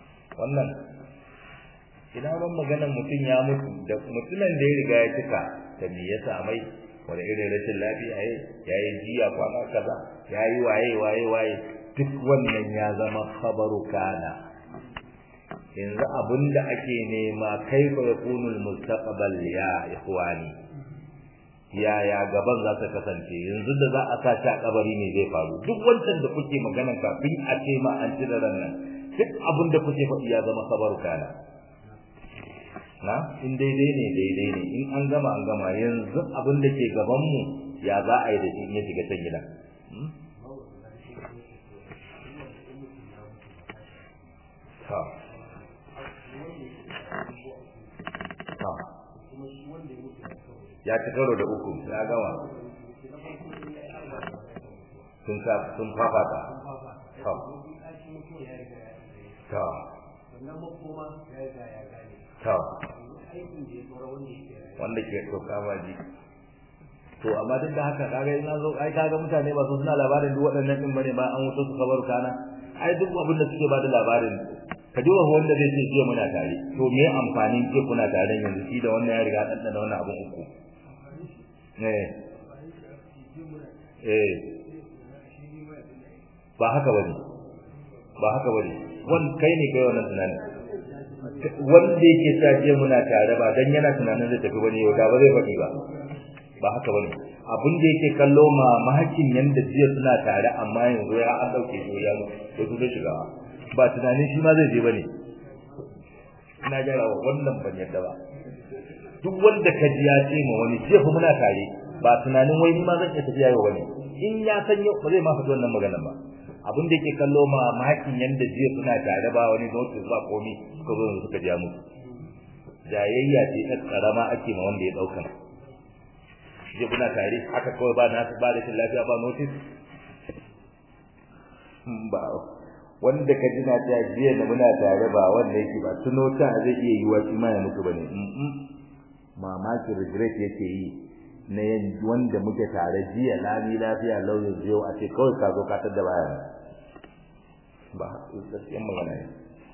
wannan ina ban maganar mutum ya mutu da mutumin da ya riga ya cika ta me ya samai wani irin rashin lafiya yayi yayi jiya kwana kaza yayi waye waye waye duk wannan ya zama khabaru kana yanzu abinda ake nema kaifa yakunul mustaqbal ya ikhwani ya ya gaban za ta kasance yanzu da za a sace a kabari ne zai faru duk wancan da kuke magana kafin a ce ma an cire ran nan duk abin da kuke faɗi ya zama khabaru kana na in daidai ne daidai ne in an gama an gama yanzu abin da ke gaban mu ya za a yi da shi in ya shiga can gida ta ta ya ci karo da uku ya gama sun sa sun fafata ta ta ta wanda ke toka baji to amma duk da haka kaga ina zo ai kaga mutane ba su suna labarin duk waɗannan din bane ba an wuce su kabar kana ai duk abin da suke ba da labarin ka ji wanda zai ce jiya muna tare to me amfanin ke kuna tare yanzu shi da wannan ya riga dan da wannan abun uku eh eh ba haka bane ba haka bane wan kai ne kai wannan tunanin wanda yake sa jiya muna tare ba dan yana tunanin zai tafi bane yau da ba zai faɗi ba ba haka bane abin da yake kallo mamakin yanda jiya suna tare amma yanzu ya an dauke shi ya to su zai shiga ba tunanin shi ma zai je bane ina jira wannan ban yadda ba duk wanda ka ji ya ce ma wani jiya fa muna tare ba tunanin wai ni ma zan iya tafiya yau bane in ya san yau ba zai ma faɗi wannan maganar ba abin da yake kallo mamakin yanda jiya suna tare ba wani notice ba komi suka zo suka ja musu jayayya ce ta karama ake ma wanda ya dauka je kuna tare haka kawai ba nasu ba da lafiya ba notice ba wanda ka ji na ta jiya da muna tare ba wanda yake ba tuno ta zai iya yiwa shi ma ya mutu bane mamaki regret yake yi na yin wanda muke tare jiya lami lafiya lauyin jiyo a ce kawai ka zo ka tada baya ba gaskiyan magana ne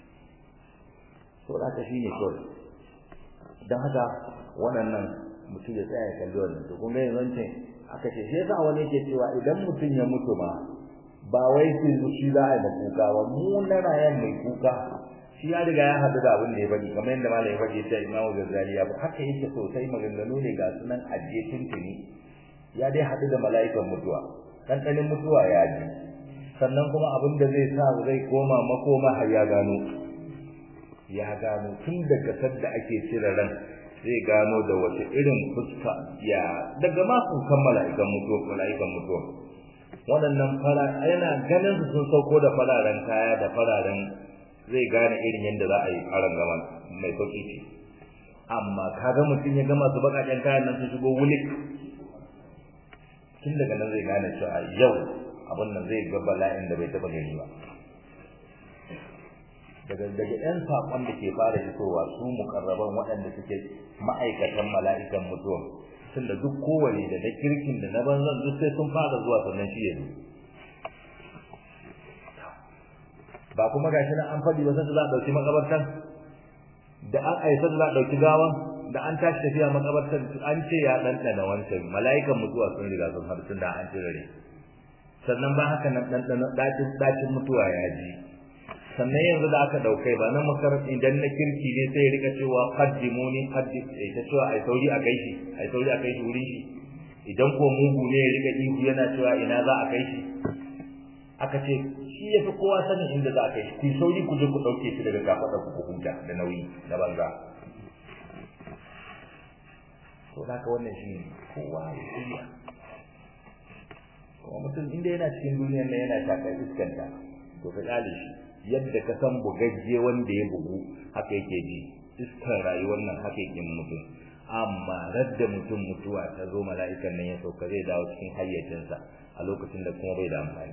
to da ka shine kawai dan haka waɗannan mutum ya tsaya ya kalli wannan to kun ga yanzu aka ce shi yasa wani yake cewa idan mutum ya mutu ma ba wai sai shi za a yi kuka ba mu na rayan mai kuka shi ya riga ya haɗu da abin da ya faɗi kamar yadda malam ya faɗi ta Imam Ghazali ya haka yake sosai maganganu ne ga sunan ajiye tuntuni ya dai haɗu da mala'ikan mutuwa ɗanɗanin mutuwa ya ji sannan kuma abin da zai sa zai koma makoma har ya gano ya gano tun daga sadda ake cire ran zai gano da wata irin fuska ya daga ma kan mala'ikan mutuwa mala'ikan mutuwa waɗannan fara yana ganin su sun sauko da fararen kaya da fararen zai gane irin yadda za a yi aron gama mai sauki ce amma kaga mutum ya gama su bakaken kayan nan su shigo wulik tun daga nan zai gane cewa yau abin nan zai ga bala'in da bai taɓa gani ba daga daga ɗan saƙon da ke fara fitowa su mukarraban waɗanda suke ma'aikatan mala'ikan mutuwa tunda duk kowane da na kirkin da na banzan duk sai sun fara zuwa sannan shi ya zo ba kuma gashi nan an faɗi ba sai za a ɗauki makabartan da an aisa za a ɗauki gawan da an tashi tafiya makabartan an ce ya ɗanɗana wancan mala'ikan mutuwa sun riga sun haɗu tunda an cire sannan ba haka nan ɗanɗana ɗacin ɗacin mutuwa ya ji sannan yanzu da aka ɗaukai ba nan makarar idan na kirki ne sai ya rika cewa qaddimuni qaddim ta cewa ai sauri a kai shi ai sauri a kai shi wurin shi idan ko mugu ne ya rika ihu yana cewa ina za a kai shi aka ce shi ya fi kowa sanin inda za a kai shi ku sauri ku je ku ɗauke shi daga kafaɗa ku ku huta da nauyi na banza to haka wannan shi ne kowa ya shirya kuma mutum inda yana cikin duniyar nan yana shakar iskanta to ka ƙale shi yadda ka san bugagge wanda ya bugu haka yake ji iskar rayuwar nan haka yake mutum amma radda mutum mutuwa ta zo mala'ikan nan ya sauka zai dawo cikin hayyacinsa a lokacin da kuma bai da amfani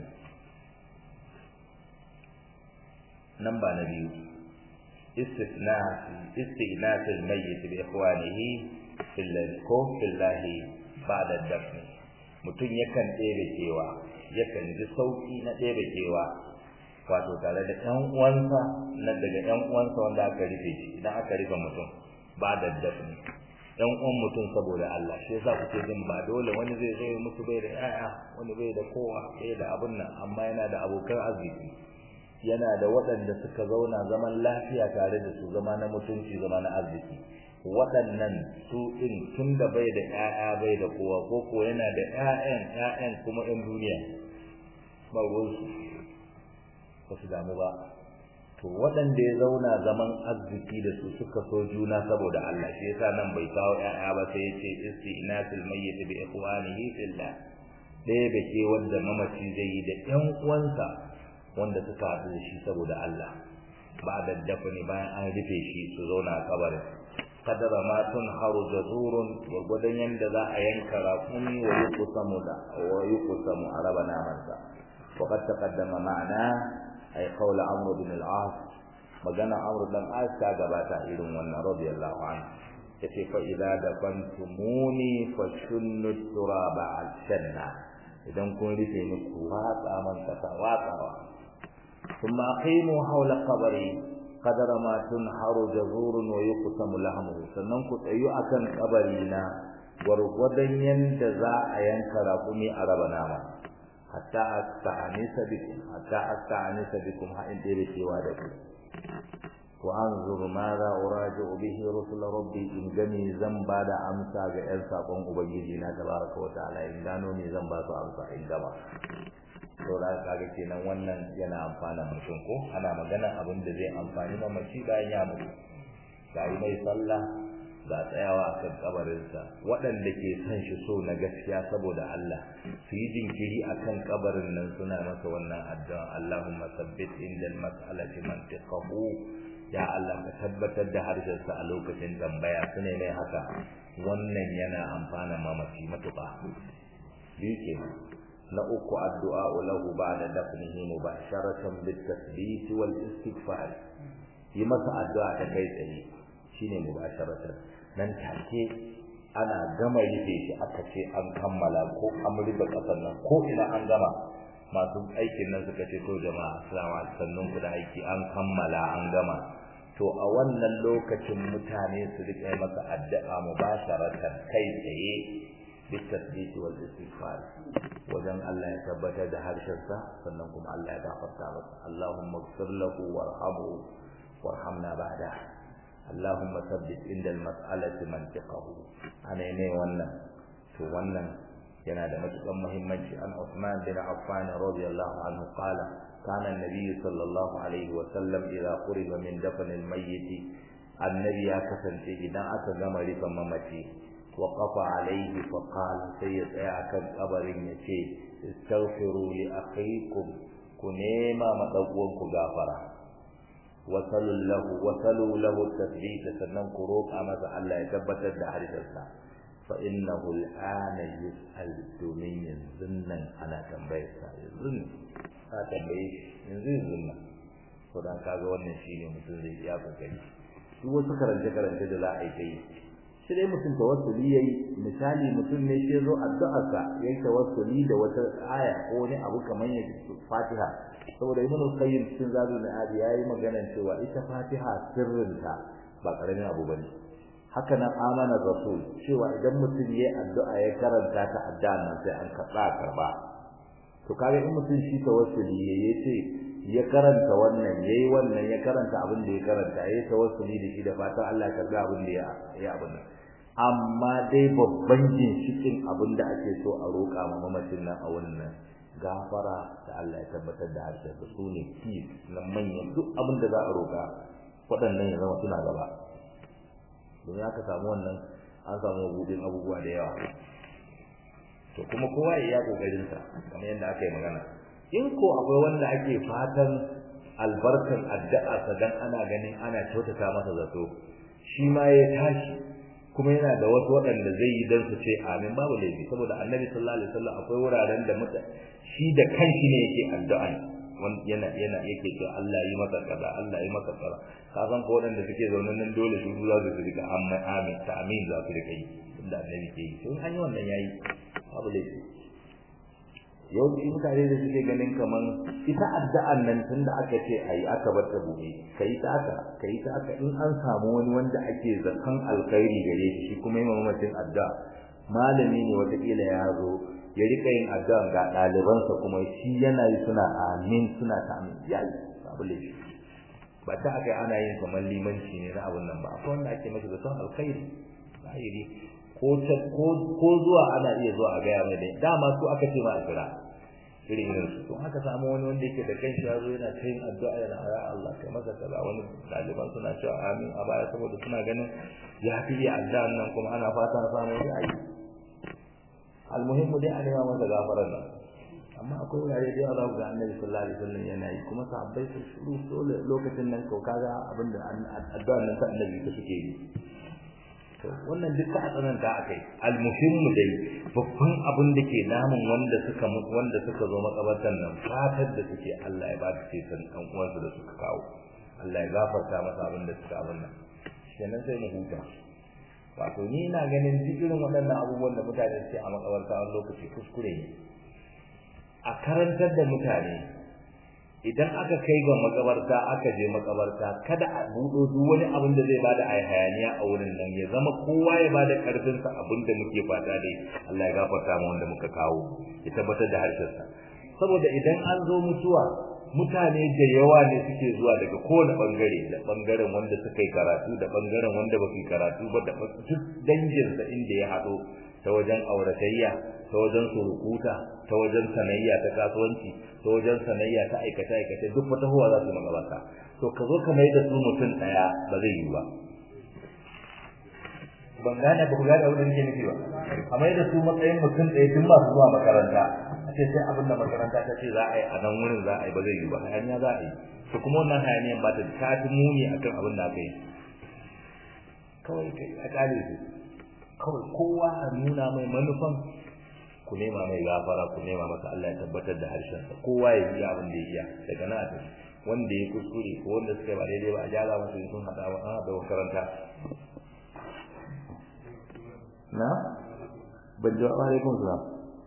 nan ba na biyu istisna istighnas al-mayyit bi ikhwanihi fil ko fillahi ba'da dafn mutum yakan ɗebe kewa yakan ji sauki na ɗebe kewa wato tare da ƴan uwansa na daga ƴan uwansa wanda aka rufe shi idan aka rufe mutum ba da dafni ɗan uwan mutum saboda Allah shi yasa kuke jin ba dole wani zai zo musu bai da ƴaƴa wani bai da kowa bai da abun nan amma yana da abokan arziki yana da waɗanda suka zauna zaman lafiya tare da su zama na mutunci zama na arziki waɗannan su ɗin tun da bai da ƴaƴa bai da kowa ko ko yana da ƴaƴan ƴaƴan kuma ƴan duniya ba ruwansu ba su damu ba to waɗanda ya zauna zaman arziki da su suka so juna saboda Allah shi yasa nan bai kawo ƴaƴa ba sai ya ce istinasul mayyit bi ikhwanihi fillah ɗaya da ke wanda mamaci zai yi da ƴan uwansa wanda suka haɗu da shi saboda Allah ba da dafani bayan an rufe shi su zauna a kabarin kadara ma tun haru jazurun gwargwadon yadda za a yanka raƙumi wa yi kusamu da wa yi kusamu a raba namansa وقد تقدم معنا أي قول عمرو بن العاص magana Amr dan As ta gabata irin wannan radiyallahu anhu yace fa idza dafantumuni fashunnu turaba al-janna idan kun rufe ni ku watsa man kasa watsawa kuma aqimu hawla qabri qadara ma tunharu jazurun wa yuqsamu lahmuhu sannan ku tsayu akan kabari na gwargwadon yanda za a yanka raƙumi a raba nama hatta asta'anisa bikum hatta asta'anisa bikum ha in dai cewa da ku wa anzur ma za uraji'u bihi rusul rabbi in gani zan ba da amsa ga yan sakon ubangiji na tabaraka wa ta'ala in gano ne zan ba su amsa in gaba to da kaga kenan wannan yana amfana mutum ko ana magana abin da zai amfani mamaci bayan ya mutu ga mai sallah ga tsayawa a kan kabarinsa waɗanda ke son shi so na gaskiya saboda Allah su yi jinkiri a kan kabarin nan suna masa wannan addu'a Allahumma sabbit inda mas'alati mantiqahu ya Allah ka tabbatar da harshensa a lokacin tambaya su ne mai haka wannan yana amfana mamaci matuƙa biyu ke na uku addu'a lahu ba'da dafnihi mubasharatan bit tasbit wal istighfar yi masa addu'a ta kai tsaye shine mubasharatan nan take ana gama rufe shi aka ce an kammala ko an rufe kasar nan ko ina an gama masu aikin nan suka ce to jama'a assalamu alaikum sannun ku da aiki an kammala an gama to a wannan lokacin mutane su rike masa addu'a mubasharatan kai tsaye بالتثبيت والاستغفار wajen Allah ya tabbatar da harshensa sannan kuma Allah ya gafarta masa Allahumma ighfir lahu warhamhu warhamna ba'da Allahumma thabbit inda al-mas'alati mantiqahu ana ne wannan to wannan yana da matukan muhimmanci an Uthman bin Affan radiyallahu anhu qala kana an-nabiy sallallahu alaihi wa sallam idza quriba min dafn al-mayyit annabi ya kasance idan aka gama rifan mamaci وقف عليه فقال سيد كان قبر يتي استغفروا لأخيكم كنيما مدوونكم غافرا وصلوا له وصلوا له التثبيت سنن كروك أما الله يثبت الدحرسة فإنه الآن يسأل دومين ينزلن أنا تنبيسا ينزلن أنا تنبيش ينزل ينزلن فدان kaga wannan shine mutum zai iya kokari duk wasu karance karance da za a yi sai dai mutum tawassuli yayi misali mutum ne shi zo addu'arsa yayi tawassuli da wata aya ko wani abu kamar ya Fatiha saboda Ibn Qayyim cikin Zadul Ma'ad yayi magana cewa ita Fatiha sirrinta ba karamin abu bane haka nan amana rasul cewa idan mutum yayi addu'a ya karanta ta addu'a nan sai an karba karba to kage in mutum shi tawassuli yayi ce ya karanta wannan yayi wannan ya karanta abin da ya karanta yayi tawassuli da shi da fatan Allah ya karba abin da ya ya abin nan amma dai babban ginshikin abin da ake so a roƙa ma mamacin nan a wannan gafara da Allah ya tabbatar da harshen da su ne fi na manyan duk abin da za a roƙa waɗannan ya zama suna gaba domin aka samu wannan an samu buɗin abubuwa da yawa to kuma kowa ya yi ƙoƙarinsa kamar yadda aka yi magana in ko akwai wanda ake fatan albarkan addu'a dan ana ganin ana kyautata masa zato shi ma ya tashi kuma yana da wasu waɗanda zai yi don su ce amin babu laifi saboda annabi sallallahu alaihi wasallam akwai wuraren da muta shi da kanshi ne yake addu'a yana yana yake cewa Allah yi masa kaza Allah yi masa kaza ka san ko waɗanda suke zaune nan dole su za su rika amma amin ta amin za su rika yi inda annabi ke yi to an yi wannan yayi babu laifi yawanci mutane da suke ganin kaman ita addu'an nan tunda aka ce ayi aka bar ta buɗe kai ta aka kai ta aka in an samu wani wanda ake zakan alkhairi gare shi kuma yin mamacin addu'a malami ne watakila ya zo ya rika yin addu'a ga ɗalibansa kuma shi yana yi suna amin suna ta amin ya yi babu laifi ba ta aka ana yin kamar limanci ne na abun nan ba akwai wanda ake masa zaton alkhairi zahiri ko ko zuwa ana iya zuwa a gaya mai dai dama su aka ce ma a kira irin irin su to haka samu wani wanda yake da kanshi ya zo yana ta yin addu'a yana ya Allah kai masa kaza wani ɗaliban suna cewa amin a baya saboda suna ganin ya fi iya addu'an nan kuma ana fata samu wani ayi almuhimmu dai a nema masa gafarar nan amma akwai wurare da yawa ga annabi sallallahu alaihi wasallam yana yi kuma sahabbai su shiru dole lokacin nan kau kaga abinda addu'an nan ta annabi ta suke yi to wannan duka a tsananta akai almuhimmu dai babban abin da ke namun wanda suka wanda suka zo makabartan nan fatar da suke Allah ya ba su ce san dan uwansu da suka kawo Allah ya gafarta masa abin da suka abin nan kenan sai mu huta wato ni ina ganin duk irin waɗannan abubuwan da mutane suke a makabarta wani lokaci kuskure ne a karantar da mutane idan aka kai ga makabarta aka je makabarta kada a buɗo duk wani abin da zai bada ai hayaniya a wurin nan ya zama kowa ya bada karfin sa abin da muke fata dai Allah ya gafarta mu wanda muka kawo ya tabbatar da harshen sa saboda idan an zo mutuwa mutane da yawa ne suke zuwa daga kowane bangare da bangaren wanda suka yi karatu da bangaren wanda ba su yi karatu ba da duk dangin sa inda ya haɗo ta wajen auratayya ta wajen surukuta ta wajen sanayya ta kasuwanci ta wajen sanayya ta aikata aikata duk wata huwa za su magabata to ka zo ka mai da su mutum daya ba zai yi ba ban gane ba ku gane abin da nake nufi ba a mai da su matsayin mutum ɗaya tun masu zuwa makaranta a ce sai abin da makaranta ta ce za a yi a nan wurin za a yi ba zai yi ba hayaniya za a yi to kuma wannan hayaniyan ba ta ta fi muni akan abin da aka yi kawai kai a kare su kawai kowa a nuna mai manufan ku nema mai gafara ku nema masa Allah ya tabbatar da harshen sa kowa ya yi abin da ya iya daga nan a tafi wanda ya kuskure ko wanda suka ba daidai ba a gyara masa sun hada ba a da makaranta na ban ji wa alaikum salam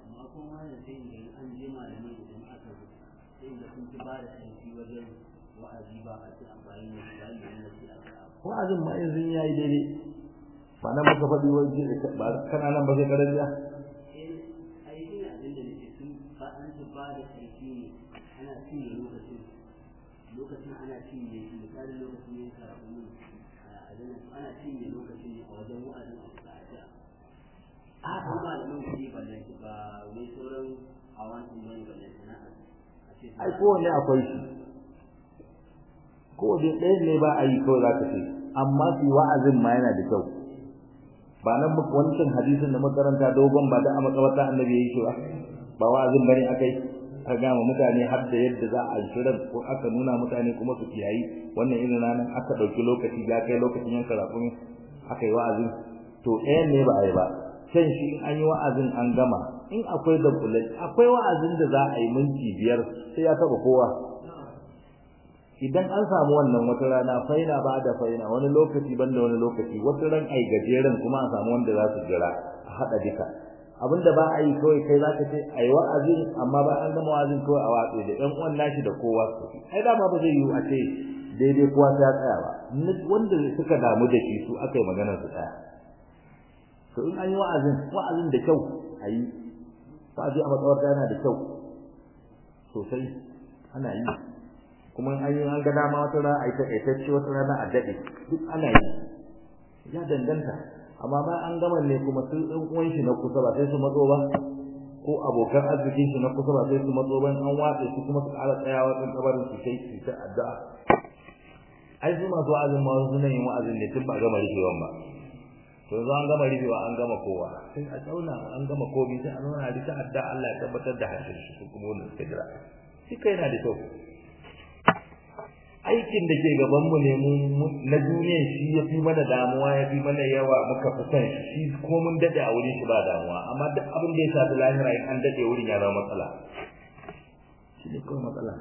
wa'azin ma yanzu yayi daidai ba nan muka faɗi wani ba kana nan ba sai karar da lokacin ana cinye misalin lokacin yin karatu a zanen ana cinye lokacin a wajen wa'azin a kusa a jiya a ko malamin kuɗi ba da ba wai sauran a wani bane ba da sana'a ai kowanne akwai shi kowanne ɗaya ne ba a yi kawai za ka ce amma su wa'azin ma yana da kyau ba nan muka wancan hadisin da makaranta dogon ba da a makabarta annabi ya yi shi ba ba wa'azin bane akai aka gama mutane har da yadda za a shirin ko aka nuna mutane kuma su kiyayi wannan irin ranar aka ɗauki lokaci ya kai lokacin yanka rafin aka yi wa'azin to ɗayan ne ba a yi ba can shi in an yi wa'azin an gama in akwai da kulai akwai wa'azin da za a yi minti biyar sai ya taɓa kowa idan an samu wannan wata rana faina ba da faina wani lokaci banda wani lokaci wata ran ai gajeren kuma a samu wanda za su jira a haɗa duka abinda ba a yi kawai kai zaka ce ai wa'azin amma ba an gama wa'azin kawai a watsi da ɗan uwan nashi da kowa su ai dama ba zai yi a ce daidai kowa sai ya tsaya ba wanda suka damu da shi su aka yi maganar su tsaya to in an yi wa'azin wa'azin da kyau a yi wa'azi a matsawarta yana da kyau sosai ana yi kuma an yi an ga dama wata rana a yi taƙaitacce wata rana a daɗe duk ana yi ya danganta amma ba an gama ne kuma sun ɗan uwan shi na kusa ba sai su matso ba ko abokan arzikin shi na kusa ba sai su matso ba an watse su kuma su ƙara tsayawa ɗin kabarin su sai su ta addu'a ai su masu wa'azin ma suna yin wa'azin ne tun ba gama rufewan ba to yanzu an gama rufewa an gama kowa sai a tsauna an gama komi sai a nuna da ta addu'a Allah ya tabbatar da harshen shi su kuma wanda suka jira shi kai yana da kyau aikin da ke gabanmu ne mu na duniya shi ya fi mana damuwa ya fi mana yawa muka fi son shi ko mun dade a wurin shi ba damuwa amma duk abin da ya shafi lahira in an dade wurin ya zama matsala shi ne kawai matsala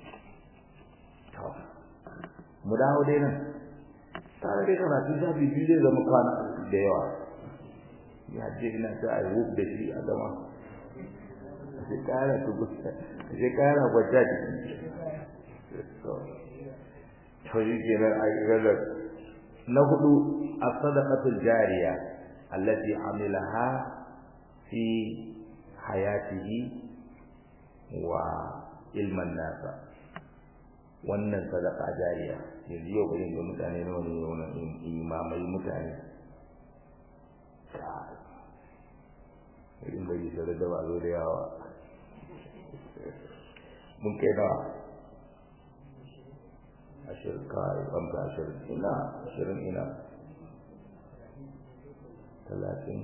mu dawo dai nan tare da karatu shafi biyu zai zama kwana da yawa ya je ina ta a yi da shi a gama sai kara tuku sai kara kwata to to yi kenan a iradar na hudu as-sadaqatul jariya allati amilaha fi hayatihi wa ilman nasa wannan sadaka jariya yanzu yau bari ga mutane nawa ne wannan imamai mutane irin bari sai da ba zo da yawa mun kai nawa ashirin kai banka ashirin ina ashirin ina talatin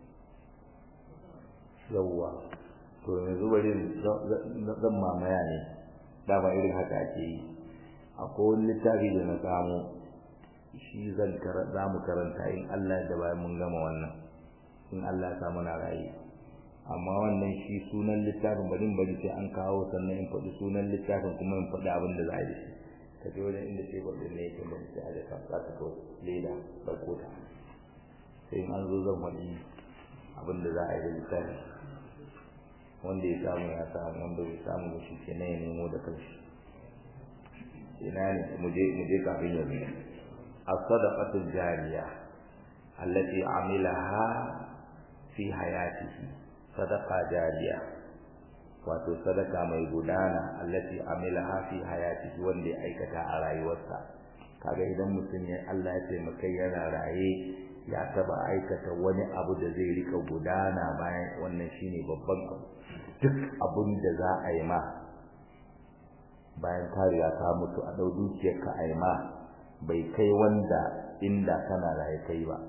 yawwa to yanzu bari zan mamaya ne dama irin haka ake yi akwai wani littafi da na samu shi zan za mu karanta in Allah da bayan mun gama wannan in Allah ya samu na rayu amma wannan shi sunan littafin bari in bari sai an kawo sannan in faɗi sunan littafin kuma in faɗi abin da za a yi shi ka je wajen inda tebur ɗin ne yake bari sai a da ka za ka kawo leda ɗauko ta sai in an zo zan faɗi abin da za a yi da littafin wanda ya samu ya samu wanda bai samu ba shi ke ya nemo da kanshi ina ne mu je mu je kafin yanzu as-sadaqatu jariya allati amilaha fi hayatihi sadaqa jariya wato sadaka mai gudana allati amilaha fi hayatihi wanda ya aikata a rayuwarsa kaga idan mutum ya Allah ya taimaka yana raye ya taba aikata wani abu da zai rika gudana bayan wannan shine babban abu duk abun da za a yi ma bayan ka riga ka mutu a dau dukiyar ka a yi ma bai kai wanda inda kana raye kai ba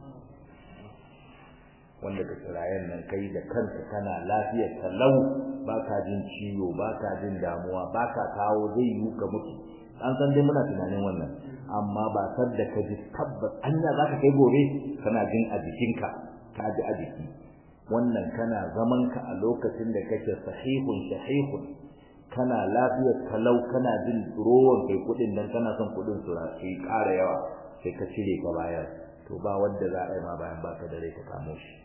wanda ka kirayen nan kai da kanka kana lafiyar talau baka jin ciwo baka jin damuwa baka kawo zai yi ka mutu an san dai muna tunanin wannan amma ba san da ka ji tabbas anya zaka kai gobe kana jin a jikinka ka ji a jiki wannan kana zaman ka a lokacin da kake sahihun sahihun kana lafiyar talau kana jin rowan kai kudin nan kana son kudin su su ƙara yawa sai ka cire ka bayar to ba wanda za a yi ma bayan baka da rai ka kamo shi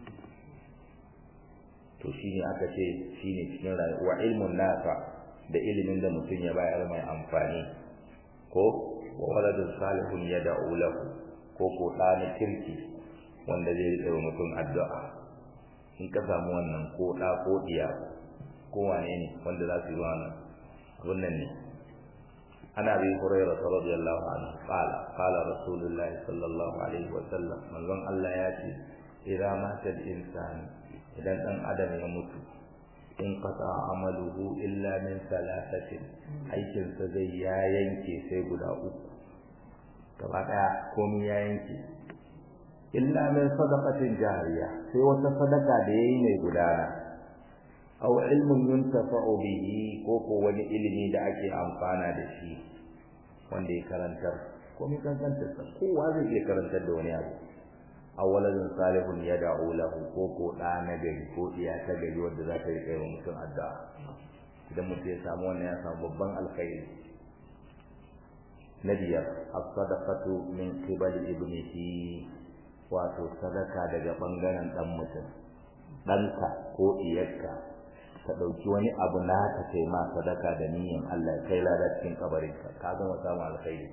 to shine aka ce shine cikin rayuwa ilmun nafa da ilimin da mutum ya bayar mai amfani ko wa waladun salihun yad'u lahu ko ko ɗani kirki wanda zai rike wa mutum addu'a in ka samu wannan ko ɗa ko diya ko wane ne wanda za su yi wannan wannan ne ana bi hurairah radiyallahu anhu qala qala rasulullah sallallahu alaihi wa sallam manzon Allah ya ce idan mata al-insan idan dan adam ya mutu in qata amaluhu illa min thalathatin aikin sa zai ya yanke sai guda uku gaba daya komai ya yanke illa min sadaqatin jariya sai wata sadaka da yayi mai gudana aw ilmun yuntafa'u bihi ko ko wani ilimi da ake amfana da shi wanda ya karantar komai kankantar sa kowa zai iya karantar da wani abu awwaladun salihun yad'u lahu ko ko da na gari ko iya ta gari wanda za ta yi kai wa mutum addu'a idan mutum ya samu wannan ya samu babban alkhairi na biyar as-sadaqatu min qibali ibnihi wato sadaka daga bangaren dan mutum ɗanka ko iyarka ka ɗauki wani abu na ka kai ma sadaka da niyyar Allah kai lada cikin kabarinka ka gama samu alkhairi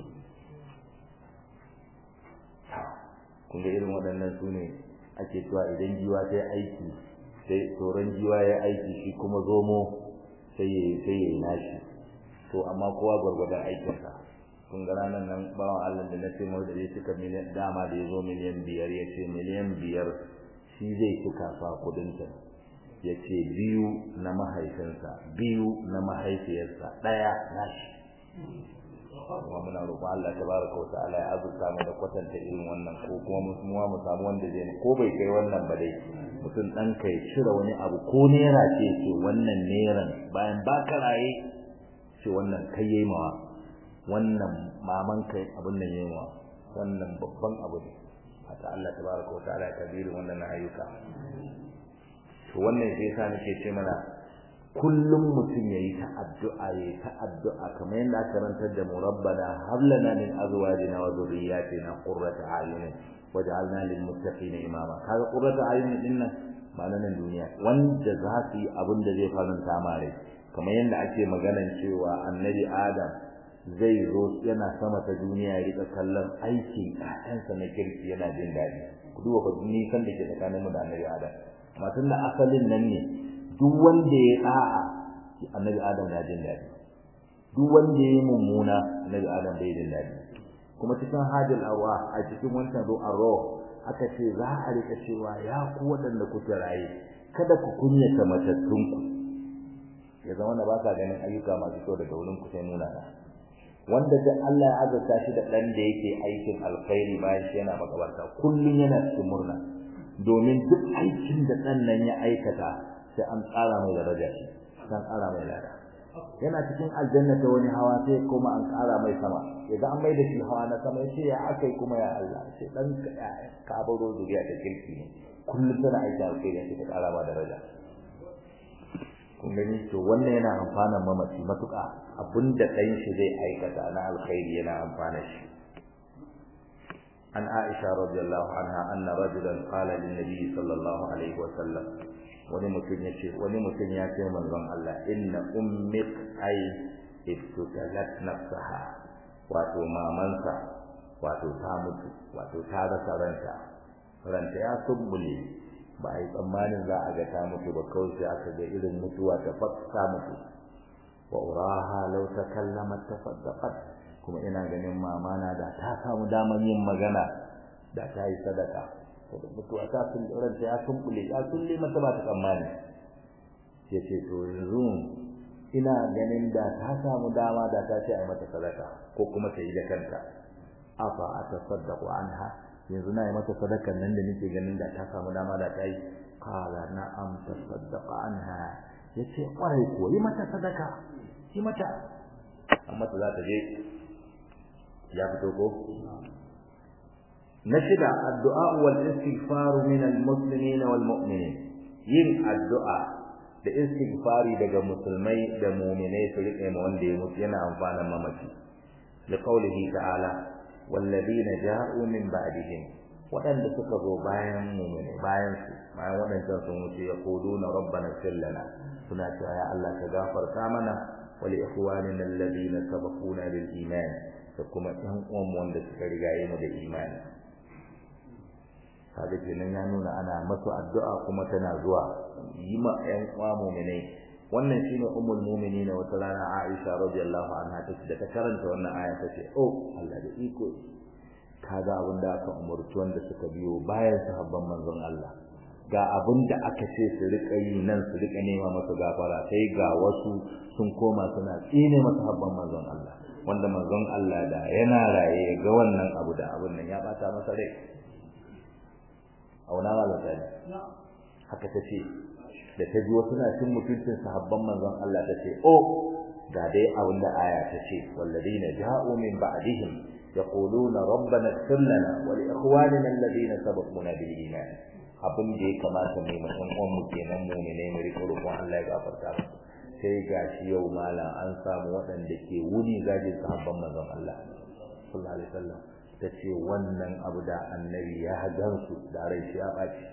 kun ga irin waɗannan su ne ake cewa idan jiwa ta yi aiki sai tsoron jiwa ya aiki shi kuma zomo sai ya sai ya nashi to amma kowa gwargwadon aikinsa kun ga ranar nan bawan Allah da na ce mai da zai cika miliyan dama da ya zo miliyan biyar ya ce miliyan biyar shi zai cika fa kudinta ya ce biyu na mahaifinsa biyu na mahaifiyarsa ɗaya nashi kuma muna roƙon Allah tabaraka wa ta'ala ya azurta mu da kwatanta irin wannan ko kuma mu mu samu wanda zai ko bai kai wannan ba dai mutum dan kai cire wani abu ko nera ce ce wannan neran bayan ba ka raye ce wannan kai yayi mawa wannan maman kai abin nan yayi mawa wannan babban abu ne haka Allah tabaraka wa ta'ala ya kabiru wannan ayyuka to wannan sai yasa nake ce mana kullum mutum yayi ta addu'a yayi ta addu'a kamar yadda aka karantar da mu rabbana hab lana min azwajina wa dhurriyyatina qurrata a'yun waj'alna lil muttaqina imama kaga qurrata a'yun din nan ba na nan duniya wanda za su yi abin da zai faranta ma rai kamar yadda ake maganan cewa annabi adam zai zo yana sama ta duniya ya rika kallon aikin ƴaƴansa na kirki yana jin daɗi ku duba fa nisan da ke tsakaninmu da annabi adam amma tun da asalin nan ne duk wanda ya da'a annabi adam ya jin daɗi duk wanda ya yi mummuna annabi adam bai jin daɗi kuma cikin hajjal arwa a cikin wancan zo arwa aka ce za a rika cewa ya ku waɗanda kuke raye kada ku kunyata matattunku ya zama da ba sa ganin ayyuka masu kyau daga wurin ku sai nuna na wanda da Allah ya azurta shi da ɗan da yake aikin alkhairi bayan shi yana makabarta kullum yana cikin murna domin duk aikin da ɗan nan ya aikata sai an tsara mai daraja shi sai an tsara mai lada yana cikin aljanna ta wani hawa sai kuma an ƙara mai sama idan an mai da shi hawa na sama sai ya akai kuma ya Allah sai dan ka baro zuriya ta kirki ne kullum tana aiki alkhairi sai ta ƙara ma daraja kun gani to wannan yana amfana mamaci matuƙa abinda ɗan shi zai aikata na alkhairi yana amfana shi an Aisha radiyallahu anha anna rajulan qala lin nabi sallallahu alaihi wa sallam wani mutum ya ce wani mutum ya ce manzon Allah inna ummik ay ibtutalat nafsaha wato mamansa wato ta mutu wato ta rasa ranta ranta ya subbule ba a yi tsammanin za a ga ta mutu ba kawai sai aka ga irin mutuwa ta ta mutu wa uraha law takallamat tasaddaqat kuma ina ganin mama na da ta samu daman yin magana da ta yi sadaka mutuwa ta sun ranta ya sumbule ya sulle mata ba ta tsammani yace to yanzu ina ganin da ta samu dama da ta ce ai mata sadaka ko kuma ta yi da kanta afa atasaddaqu anha yanzu na yi mata sadakan nan da nake ganin da ta samu dama da ta yi qala na'am tasaddaqa anha yace kwarai ko yi mata sadaka yi mata amma ta za ta je ya fito ko na shida addu'a wal istighfar min al muslimin wal mu'minin yin addu'a da istighfari daga musulmai da mu'minai su rike ma wanda ya mutu yana amfanan mamaci da qaulihi ta'ala walladina ja'u min ba'dihim wadanda suka zo bayan mu'mini bayan su bayan wadannan sun wuce ya quluna rabbana ighfir lana suna cewa ya Allah ka gafarta mana wa li ikhwanina alladhina sabaquna bil iman da kuma ɗan uwan wanda suka rigaye mu da imani kaga kenan ya nuna ana masu addu'a kuma tana zuwa yi ma ƴan uwa mu'minai wannan shine ummul mu'minin wata rana Aisha radiyallahu anha ta da ta karanta wannan aya ta ce oh Allah da iko kaga abin da aka umurci wanda suka biyo bayan sahabban manzon Allah ga abin da aka ce su rika yi nan su rika nema masa gafara sai ga wasu sun koma suna tsine masa sahabban manzon Allah wanda manzon Allah da yana raye ga wannan abu da abin nan ya bata masa rai auna ma da haka ta ce da ta ji wasu na cin mutuncin sahabban manzon Allah ta ce oh ga dai abin da aya ta ce walladina ja'u min ba'dihim yaquluna rabbana ighfir lana wa li ikhwanina alladhina sabaquna bil iman abin da ya kamata mai mutum uwan mu kenan mu ne mu riko roƙon Allah ya gafarta mu sai gashi yau malam an samu waɗanda ke wuni gajin sahabban manzon Allah sallallahu alaihi wasallam ta ce wannan abu da annabi ya gansu da rai shi ya ɓaci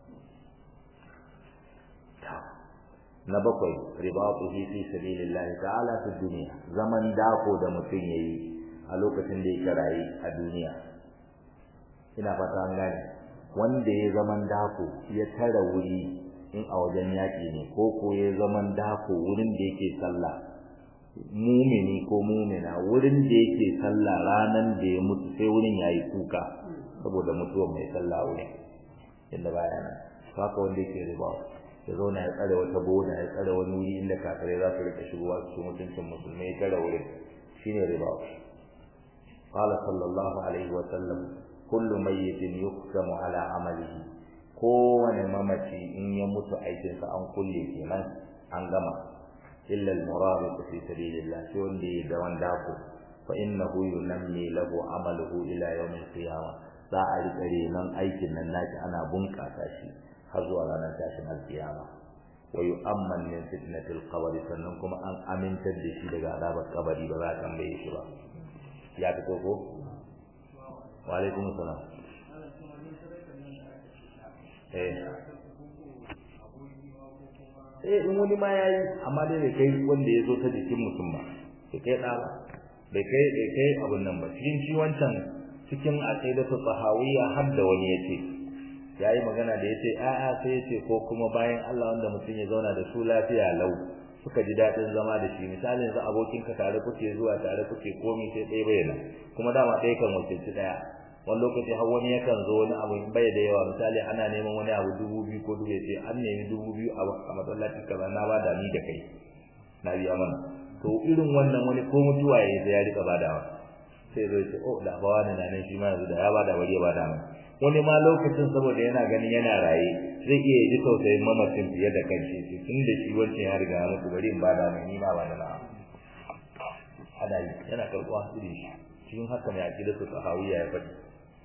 na bakwai ribatuhi fi sabilillah ta'ala fi dunya zaman dako da mutum yayi a lokacin da yake rayi a duniya ina fata an gane wanda ya zaman dako ya tara wuri in a wajen yaƙi ne ko ko ya zaman dako wurin da yake sallah mumini ko mumina wurin da yake sallah ranan da ya mutu sai wurin yayi kuka saboda mutuwar mai sallah wurin inda baya nan haka wanda yake riba ya zauna ya tsare wata boda ya tsare wani wuri inda kafirai za su rika shigowa su mutuncin musulmai ya tsare wurin shine riba qala sallallahu alaihi wa sallam kullu mayyitin yuqsamu ala amalihi kowane mamaci in ya mutu aikinsa an kulle kenan an gama illa al-murabiq fi sabilillah sai wanda ya da wanda ko fa innahu yunammi lahu amaluhu ila yawm al-qiyamah za a rika renon aikin nan naki ana bunƙasa shi har zuwa ranar tashin al-qiyama wa yu'amman min fitnatil qabr sannan kuma an amintar da shi daga azabar kabari ba za a tambaye shi ba ya fito ko wa alaikum salam eh eh in wani ma yayi amma dai bai kai wanda ya zo ta jikin mutum ba bai kai da ba bai kai bai kai abun nan ba cikin shi wancan cikin aqidatu tahawiyya har da wani yace yayi magana da yace a'a sai yace ko kuma bayan Allah wanda mutum ya zauna da su lafiya lau suka ji dadin zama da shi misali yanzu abokin ka tare kuke zuwa tare kuke komai sai dai bayyana kuma dama ɗaya kan wakilci daya wani lokaci har wani yakan zo wani abu bai da yawa misali ana neman wani abu dubu biyu ko dubu sai an nemi dubu biyu a masallaci kaza na ba da ni da kai na biya mana to irin wannan wani ko mutuwa ya sai ya rika badawa sai zai ce oh da ba wani na nan shi ma yanzu da ya bada bari ya bada mai wani ma lokacin saboda yana ganin yana raye zai iya ji tausayin mamacin fiye da kanshi sai tun da shi wancan ya riga ya mutu bari in bada mai ni ma ba da na ana yi yana karɓuwa irin shi cikin haka mai aƙida su sahawiya ya faɗi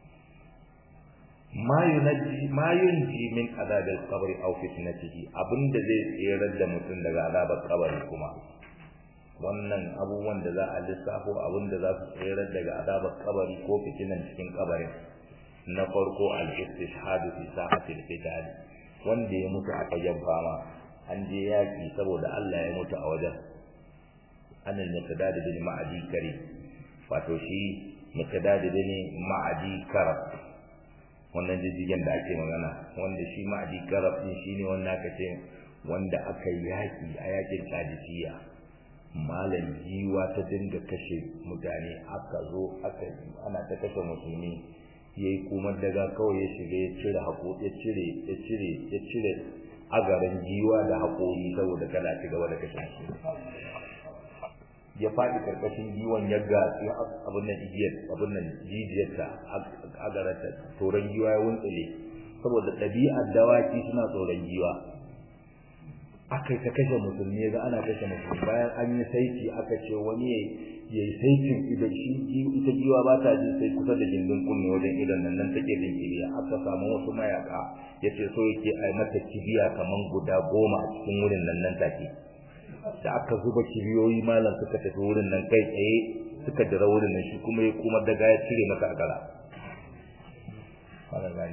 ma yunji ma yunji min azabil qabri aw fitnatihi abinda zai tsirar da mutum daga azabar kabari kuma wannan abubuwan da za a lissafo abinda za su tsirar daga azabar kabari ko fitinan cikin kabarin na farko al-istishhad fi sa'atil qital wanda ya mutu a fagen fama an je yaki saboda Allah ya mutu a wajen anil miqdad bin ma'adi kari wato shi miqdad bin ma'adi karab wannan jijjigen da ake magana wanda shi ma'adi karab din shine wanda aka ce wanda aka yaki a yakin kadisiya malam jiwa ta dinga kashe mutane aka zo aka ana ta kashe musulmi yayi kuma daga kawai ya shiga ya cire hako ya cire ya cire ya cire agaran jiwa da hakori saboda kada ci gaba da kashe musulmi ya faɗi karkashin giwon ya gatsi abin nan igiyar abin nan jijiyarta a garanta tsoron giwa ya wuntsile saboda ɗabi'ar dawaki suna tsoron giwa aka ta kashe musulmi ga ana kashe musulmi bayan an yi saiti aka ce wani ya yi saitin idan shi ita giwa ba ta jin sai kusa da gindin kunne wajen idan nan nan take jin kibiya aka samu wasu mayaka ya ce so yake a mata kibiya kaman guda goma a cikin wurin nan nan take da aka zuba kibiyoyi malam suka tafi wurin nan kai tsaye suka dira wurin nan shi kuma ya kuma daga ya cire maka akara wannan gani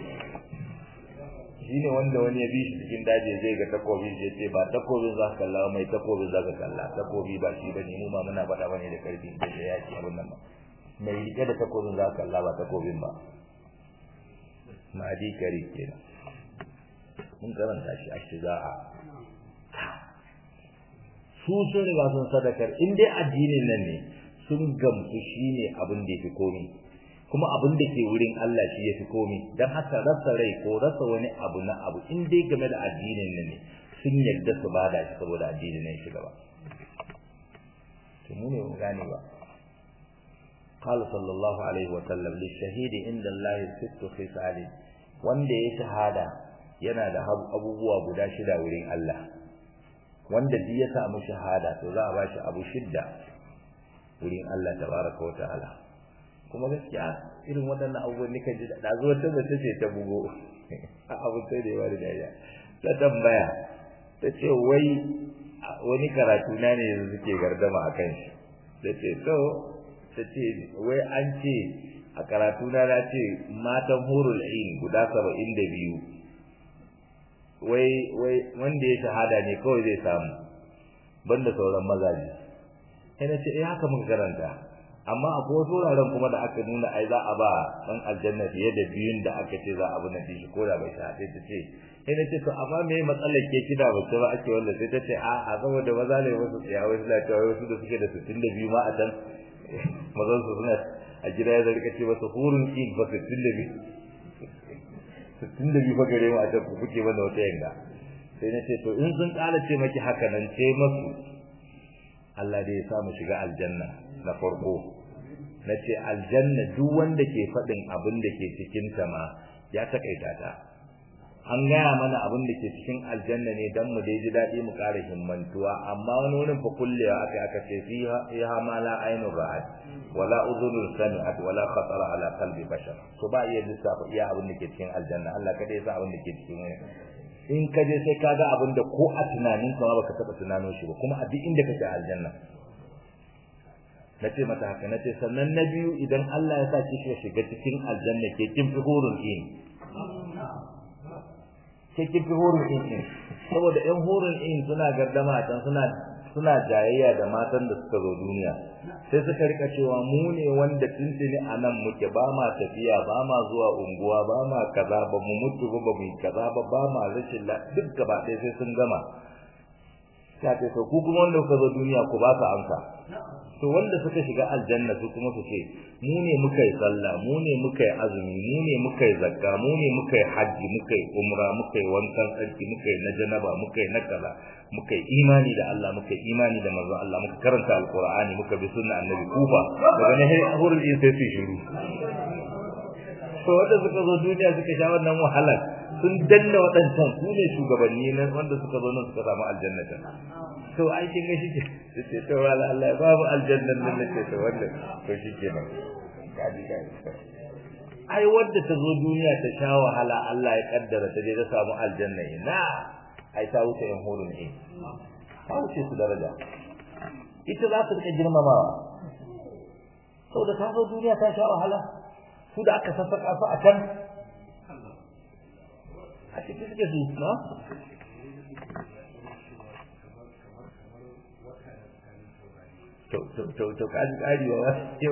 shine wanda wani ya bi shi cikin daji zai ga takobi ya ce ba takobin za ka kalla mai takobin za ka kalla takobi ba shi bane mu ma muna faɗa bane da karfi da yaki abun nan ba mai rike da takobin za ka kalla ba takobin ba ma'adi kari kenan mun karanta shi a shiza'a su sun riga sun sadakar in dai addinin nan ne sun gamsu shine abin da yafi komi kuma abin da ke wurin Allah shi yafi komi dan haka rasa rai ko rasa wani abu na abu in dai game da addinin nan ne sun yarda su bada shi saboda addinin nan shi gaba to mu ne mu gane ba قال صلى الله عليه وسلم للشهيد عند الله ست خصال wanda ya shahada yana da abubuwa guda shida wurin Allah wanda duk ya samu shahada to za a ba shi abu shidda wurin Allah tabaraka wa ta'ala kuma gaskiya irin waɗannan abubuwan nika ji da zo ta mace ce ta bugo abu sai da yawa da dariya ta tambaya ta ce wai wani karatu na ne yanzu suke gardama a kan shi ta ce to ta ce wai an ce a karatu na na ce matan hurul ain guda saba'in da biyu wai wai wanda ya shahada ne kawai zai samu banda sauran mazaje sai na ce eh haka muka karanta amma akwai wasu wuraren kuma da aka nuna ai za a ba dan aljanna fiye da biyun da aka ce za a bi na shi ko da bai shahada ta ce sai na ce to amma me matsalar ke kida ba ce ba ake wanda sai ta ce a a saboda maza ne wasu tsaya wasu da cewa wasu da suke da 62 ma a can mazan su suna a gida ya zarga ce wasu hurun in ba 62 sittin da biyu fa gare mu a can ku kuke mana wata yanga sai na ce to in sun ƙara ce maki haka nan ce masu Allah dai ya sa mu shiga aljanna na farko na ce aljanna duk wanda ke faɗin abin da ke cikin ta ma ya takaita ta an gaya mana abin da ke cikin aljanna ne dan mu dai ji daɗi mu ƙara himmantuwa amma wani wurin fa kullewa aka aka ce fiha fiha ma la ainun ra'at wala udhunun sami'at wala khatara ala qalbi bashar to ba iya lissafa iya abin da ke cikin aljanna Allah kada ya sa abin da ke cikin wani in ka je sai ka ga abin da ko a tunanin ka ma baka taba tunano shi ba kuma a duk inda kake aljanna nace mata haka nace sannan na biyu idan Allah ya sa ki shiga cikin aljanna ke kin fi hurun in ke kifi horin in in saboda yan horin in suna gardama can suna suna jayayya da matan da suka zo duniya sai suka rika cewa mu ne wanda tuntuni a nan muke ba ma tafiya ba ma zuwa unguwa ba ma kaza ba mu mutu ba ba mu kaza ba ba ma rashin la duk gaba ɗaya sai sun gama sai ce to ku kuma wanda kuka zo duniya ku ba su amsa to wanda suka shiga aljanna su kuma su ce mu ne muka yi sallah mu ne muka yi azumi mu ne muka yi zakka mu ne muka yi hajji muka yi umra muka yi wankan tsarki muka yi na janaba muka yi na kaza muka yi imani da Allah muka yi imani da manzon Allah muka karanta alqur'ani muka bi sunna annabi kufa daga ne sai hurul in sai su shiru to wanda suka zo duniya suka sha wannan wahalar sun danna waɗancan su ne shugabanni na wanda suka zo nan suka samu aljannata to ai kin ga shike sai to wala Allah ya babu aljannan nan ne to wannan to shike nan kaji kaji ai wanda ta zo duniya ta sha wahala Allah ya kaddara ta je ta samu aljanna ina ai ta wuce yan hurun ne ta wuce su daraja ita za su rika girmamawa saboda ta zo duniya ta sha wahala su da aka sassaka su a can a cikin suke su na to to to to kaji kari wa wasu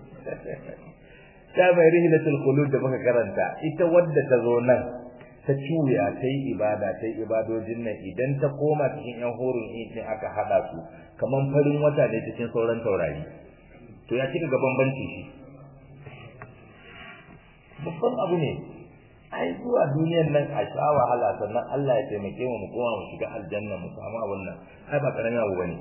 ta mai rihilatul qulub da muka karanta ita wadda ta zo nan ta cuya ta yi ibada ta yi ibadojin nan idan ta koma cikin yan horin in aka hada su kaman farin wata ne cikin sauran taurari to ya cika ga bambanci shi babban abu ne ai zuwa duniyar nan a sha wahala sannan Allah ya taimake mu mu koma mu shiga aljanna mu samu abun nan ai ba karamin abu bane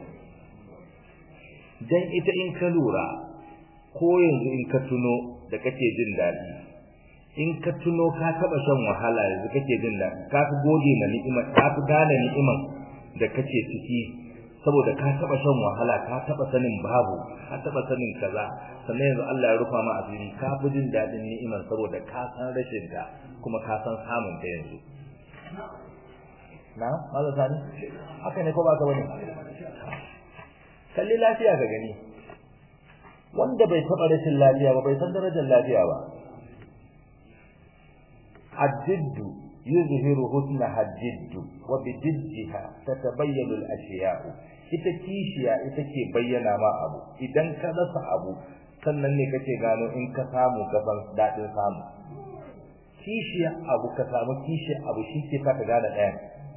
dan ita in ka lura ko yanzu in ka tuno da kake jin daɗi in ka tuno ka taba shan wahala yanzu kake jin daɗi ka fi gode ma ni'imar ka fi gane ni'imar da kake ciki saboda ka taba shan wahala ka taba sanin babu ka taba sanin kaza sannan yanzu Allah ya rufa ma asiri ka fi jin daɗin ni'imar saboda ka san rashin ta kuma ka san samun ta yanzu na malam sani haka ne ko ba ka bane kalli lafiya ka gani wanda bai taba rashin lafiya ba bai san darajar lafiya ba الجد يظهر حسنها الجد وبجدها تتبين الاشياء ita kishiya ita ke bayyana ma abu idan ka rasa abu sannan ne kake gano in ka samu ka san dadin samu kishiya abu ka samu kishiya abu shi ke ka gane ɗaya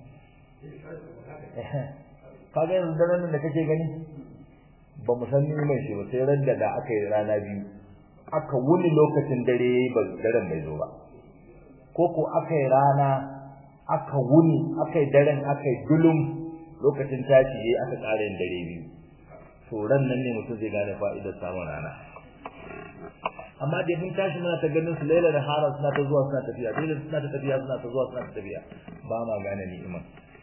kaga yanzu daren da kake gani ba mu san mai shi ba sai ran da da aka yi rana biyu aka wuni lokacin dare yayi ba daren bai zo ba ko ko aka yi rana aka wuni aka yi daren aka yi dulum lokacin tashi yayi aka ƙara yin dare biyu to ran nan ne mutum zai gane fa'idar samun rana amma da mun tashi muna ta ganin su laila da hara suna ta zuwa suna tafiya dole suna ta tafiya suna ta zuwa suna ta tafiya ba ma gane ni'ima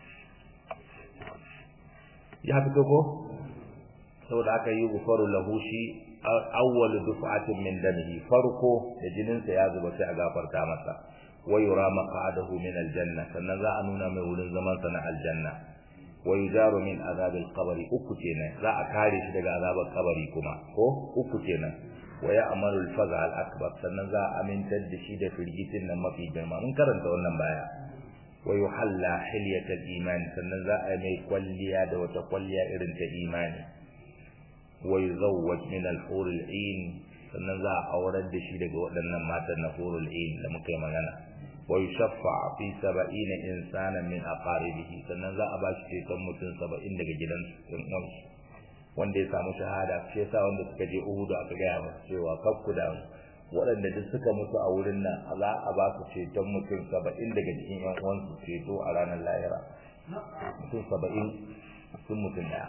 ya fito ko saboda aka yi gufaru lahu shi awwal duf'atin min damihi farko da jininsa ya zuba sai a gafarta masa wa yura maq'adahu min aljanna sannan za a nuna mai wurin zaman sa na aljanna wa yujaru min azab alqabr uku kenan za a kare shi daga azabar kabari kuma ko uku kenan wa ya'malu alfaza alakbar sannan za a amintar da shi da firgitin nan mafi girma mun karanta wannan baya wa yuhalla hilyatal iman sannan za a mai kwalliya da wata kwalliya irin ta imani wa yuzawwaj min al-hur al-ain sannan za a aurar da shi daga waɗannan matan na hurul ain da muka yi magana wa yushaffa fi 70 insana min aqaribihi sannan za a ba shi ceton mutum 70 daga gidansu ɗan uwansu wanda ya samu shahada shi yasa wanda suka je Uhud aka gaya masa cewa kakku da waɗanda duk suka mutu a wurin nan za a ba su ceton mutum 70 daga cikin ƴan uwansu ceto a ranar lahira mutum 70 sun mutum daya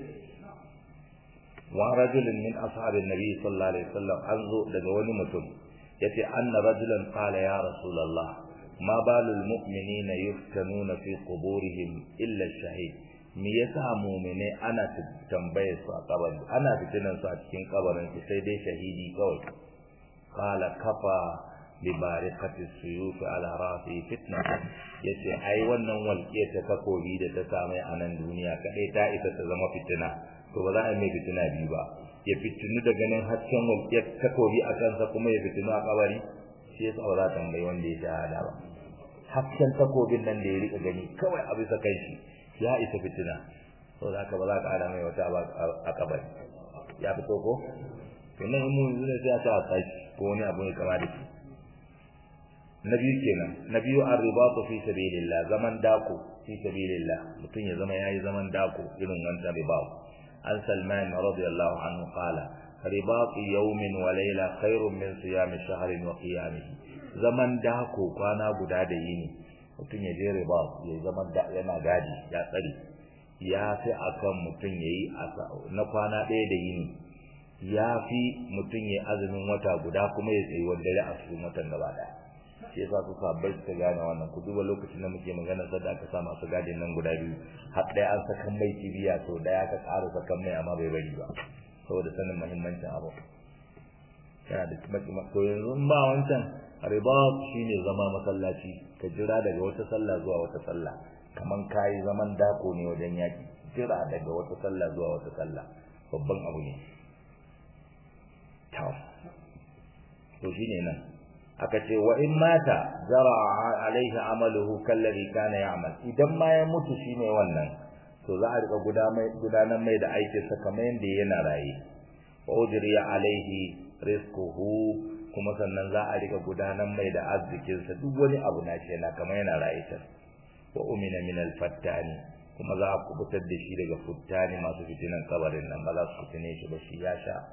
wa rajulun min ashabin nabi sallallahu alaihi wasallam an zo daga wani mutum yace anna rajulan qala ya rasulullah ma balul mu'minina yuftanuna fi quburihim illa shahid me yasa mu'mine ana tambaye su a kabari ana fitinan su a cikin kabarin su sai dai shahidi kawai qala kafa bi bariqati suyuf ala rafi fitna yace ai wannan walƙiya ta takobi da ta samu a nan duniya kadai ta isa ta zama fitina to ba za a mai fitina biyu ba ya fitinu da ganin hasken walƙiyar takobi a kansa kuma ya fitinu a kabari shi yasa ba za ta tambayi wanda ya shahada ba hasken takobin nan da ya rika gani kawai a bisa kai shi ya isa fitina so da haka ba za ka ada mai wata ba a kabari ya fito ko to nan mu yanzu ne sai a sa tashi ko wani abu ne kama da shi na biyu kenan na biyu arribatu fi sabilillah zaman dako fi sabilillah mutum ya zama yayi zaman dako irin wannan ribat an salman radiyallahu anhu qala ribatu yawmin wa layla khairun min siyam shahrin wa qiyamihi zaman dako kwana guda da yini mutum ya je ribat ya zaman da yana gadi ya tsari ya fi akan mutum yayi na kwana ɗaya da yini ya fi mutum ya azumin wata guda kuma ya tsayi wanda ya a cikin watan gaba ɗaya shi yasa su sabbai suka gane wannan ku duba lokacin da muke magana sadda aka sa masu gadin nan guda biyu har ɗaya an sakan mai kibiya to ɗaya aka ƙara sakan mai amma bai bari ba saboda sanin muhimmancin abu yana da kuma to yanzu ba wancan ribat shine zama masallaci ka jira daga wata sallah zuwa wata sallah kaman kayi zaman dako ne wajen yaki jira daga wata sallah zuwa wata sallah babban abu ne to shine nan aka ce wa in mata jara alaihi amaluhu kallazi kana ya'mal idan ma ya mutu shine wannan to za a rika gudanar mai da aikin sa kamar yanda yana raye wa ujriya alaihi rizquhu kuma sannan za a rika gudanar mai da arzikin sa duk wani abu na shi yana kamar yana raye ta wa umina min al-fattani kuma za a kubutar da shi daga futtani masu fitinan kabarin nan ba za su fitine shi ba shi ya sha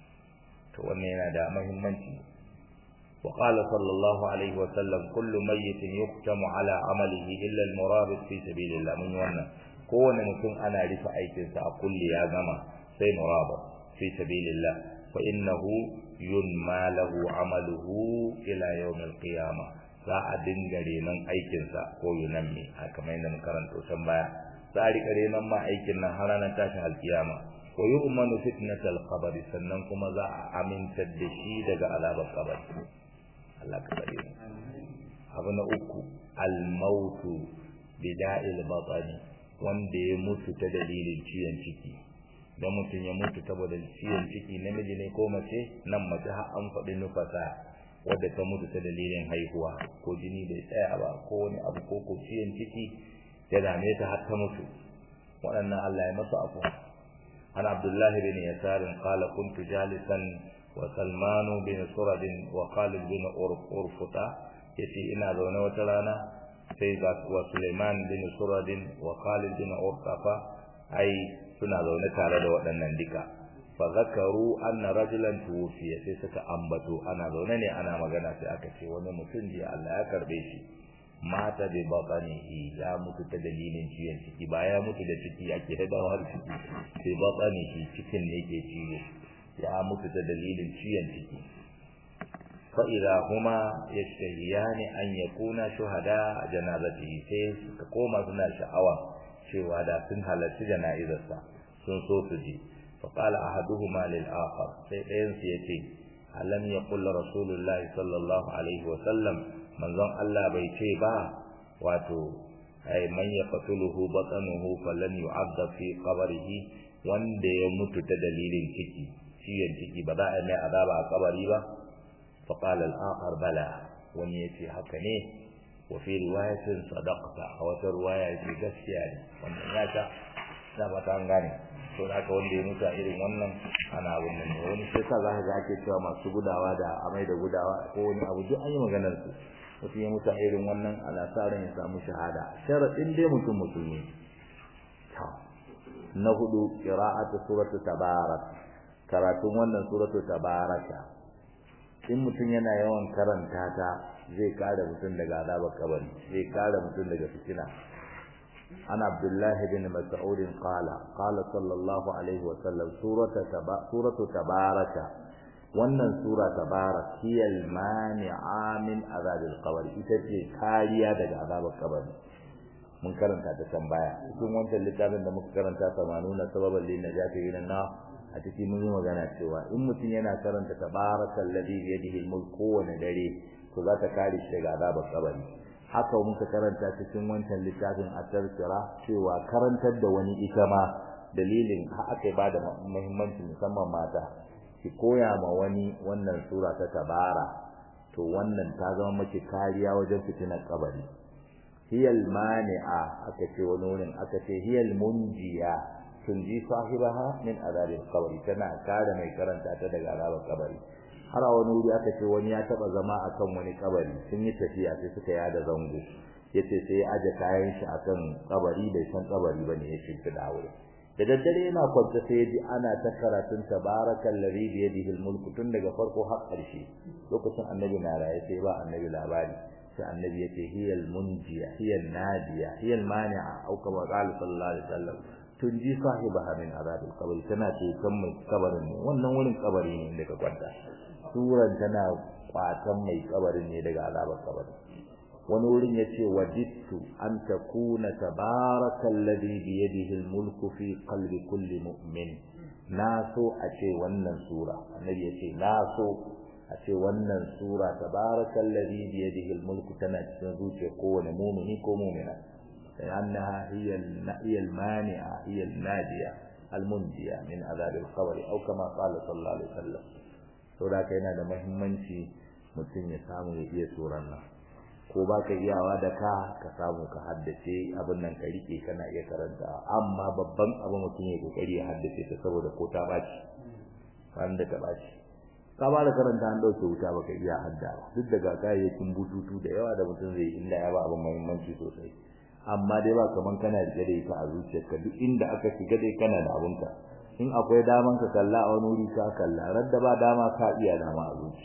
to wannan yana da muhimmanci وقال صلى الله عليه وسلم كل ميت يختم على عمله إلا المرابط في سبيل الله من wannan kowane mutum ana rufe aikinsa a kulli ya gama sai murabit fi sabilillah fa innahu yunma lahu amaluhu ila yawm alqiyama za a dinga renon aikinsa ko yunammi haka mai nan karanto can baya za a rika renon ma aikin nan har ranar tashin alkiyama wa yu'manu fitnatal qabr sannan kuma za a amintar da shi daga azabar kabari Allah ka tsare mu abu na uku al-mautu bida'il batani wanda ya mutu ta dalilin ciwon ciki dan mutum ya mutu saboda ciwon ciki namiji ne ko mace nan mace har an faɗi nufasa wadda ta mutu ta dalilin haihuwa ko jini bai tsaya ba ko wani abu ko ko ciwon ciki ya dame ta har ta mutu waɗannan Allah ya masa afu an Abdullah bin Yasar qala kuntu jalisan wa Salman bin Surad wa Khalid bin Urfuta yace ina zaune wata rana sai ga wa Sulaiman bin Surad wa Khalid bin Urfafa ai suna zaune tare da waɗannan duka fa zakaru anna rajulan tuwfiya sai suka ambato ana zaune ne ana magana sai aka ce wani mutum ji Allah ya karbe shi mata bi batanihi ya mutu ta dalilin ciwon ciki ba ya mutu da ciki ake hadawa har ciki sai batanihi cikin ne ke ciwo ya mutu ta dalilin ciwon ciki fa idza huma yashtahiyani an yakuna shuhada janazatihi sai suka koma suna sha'awa cewa da sun halarci jana'izarsa sun so su ji fa qala ahaduhuma lil akhar sai ɗayan su yace alam yaqul rasulullahi sallallahu alaihi wa sallam manzon Allah bai ce ba wato ay man yaqtuluhu batanuhu falan yu'adhab fi qabrihi wanda ya mutu ta dalilin ciki ciyon ciki ba za a mai azaba a kabari ba fa qala al-akhar bala wani yace haka ne wa fi riwayatin sadaqta a wata riwaya ce gaskiya ne wannan ya ta da ba ta gane to da haka wanda ya mutu a irin wannan ana abin nan ne wani sai sa za ka ga ake cewa masu gudawa da amai da gudawa ko wani abu duk an yi maganar su mutum ya mutu a irin wannan ana sa ran ya samu shahada sharadin dai mutum musulmi ta na hudu qira'atu suratu tabarak karatun wannan suratu tabaraka in mutum yana yawan karanta ta zai kare mutum daga azabar kabari zai kare mutum daga fitina عن عبد الله بن مسعود قال قال صلى الله عليه وسلم سورة تبا سورة تبارك wannan sura tabarak hiya al-mani'a min azab al-qabr ita ce kariya daga azabar kabari mun karanta ta can baya cikin wancan littafin da muka karanta 80 sababan lin najati ila na a cikin mun yi magana cewa in mutum yana karanta tabarakal ladhi bi yadihi al-mulk kowane dare to za ta kare shi daga azabar kabari haka muka karanta cikin wancan littafin at-tazkira cewa karantar da wani ita ma dalilin ha aka ba da muhimmanci musamman mata ki koya ma wani wannan sura ta tabara to wannan ta zama miki kariya wajen fitinar kabari hiyal mani'a aka ce wani wurin aka ce hiyal munjiya tunji sahibaha min azabil qabri tana kare mai karanta ta daga azabar kabari har a wani wuri aka ce wani ya taba zama akan wani kabari sun yi tafiya sai suka yada zango yace sai ya aje kayan shi akan kabari bai san kabari bane ya shimfi da aure da daddare yana kwanta sai yaji ana ta karatun tabarakal ladhi bi yadihi al tun daga farko har ƙarshe lokacin annabi na raye sai ba annabi labari sai annabi yace hiyal munjiya hiyal nadiya hiyal mani'a au kama qala sallallahu alaihi wasallam tunji sahibaha min azabil qabr tana ce kan mai kabarin ne wannan wurin kabari ne daga kwanta suran tana kwatan mai kabarin ne daga azabar kabarin wani wurin yace wajidtu an takuna tabarakal ladhi bi yadihi al-mulku fi qalbi kulli mu'min na so a ce wannan sura annabi yace na so a ce wannan sura tabarakal ladhi bi yadihi al-mulku tana cikin zuciyar kowane mu'mini ko mu'mina لأنها هي هي المانعة هي الناجية المنجية من عذاب القبر أو كما قال صلى الله عليه وسلم saboda yana da muhimmanci mutum ya samu ya iya suran nan ko ba ka iyawa da ka ka samu ka haddace abin nan ka rike kana iya karanta amma babban abu mutum ya kokari ya haddace ta saboda ko ta baci ran da ta baci ka ba da karanta an dauke wuta baka iya haddawa duk daga kayayyakin bututu da yawa da mutum zai illa ya ba abin muhimmanci sosai amma dai ba kaman kana rike da ita a zuciyarka duk inda aka shiga dai kana da abunka in akwai daman ka kalla a wani wuri ka kalla radda ba dama ka iya dama a zuci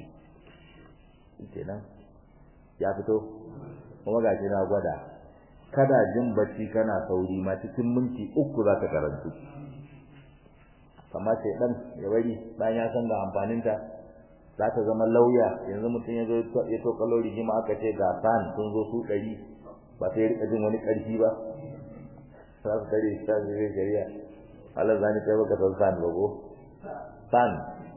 kenan ya fito kuma ga na gwada kada jin bacci kana sauri ma cikin minti uku za ka karantu kamar sai dan ya bari bayan ya san ga amfaninta za ta zama lauya yanzu mutum ya zo ya to kalori jima aka ce ga san sun zo su ɗari ba sai rika jin wani ƙarfi ba za su tare shi ta zai shari'a Allah zani kai baka san san ba ko san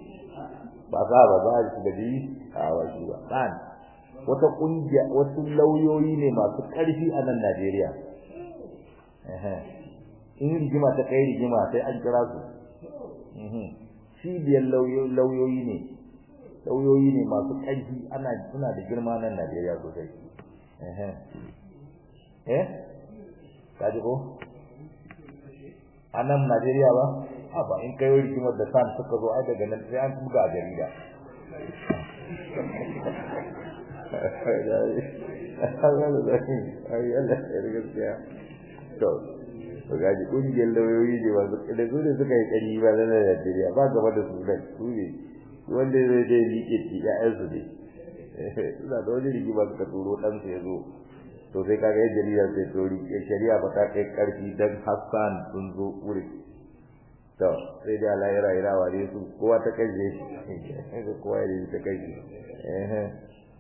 ba za ba za shi da bi a wasu ba san wata kungiya wasu lauyoyi ne masu ƙarfi a nan Najeriya in rigima ta kai rigima sai an kira su cibiyar lauyoyi ne lauyoyi ne masu ƙarfi ana suna da girma nan Najeriya sosai eh kaji ko a nan Najeriya ba a ba in kai rigimar da san suka zo ai daga nan sai an buga a jarida to to gaji kungiyar lauyoyi ne ba da su ne suka yi kari ba na Najeriya ba gaba da su nan su ne wanda zai je liƙe ci ƴaƴansu ne suna da wani rigima suka turo ɗansu ya zo to sai kaga yadda jarida sai to rike shari'a ba ta kai karfi dan Hassan sun zo wuri to sai da Allah ya rayu rawa ne su kowa ta kai shi kowa ya ta kai shi eh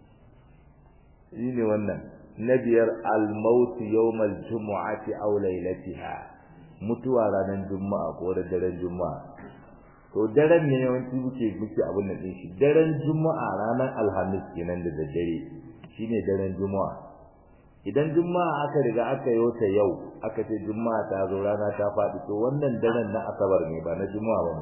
ne wannan na biyar al-maut yawm al-jum'ati aw laylatiha mutuwa ranar juma'a ko da daren juma'a to daren ne yawanci muke muke abin nan din shi daren juma'a ranar alhamis kenan da daddare shine daren juma'a idan juma'a aka riga aka yi ta yau aka ce juma'a ta zo rana ta faɗi to wannan daren na asabar ne ba na juma'a ba ne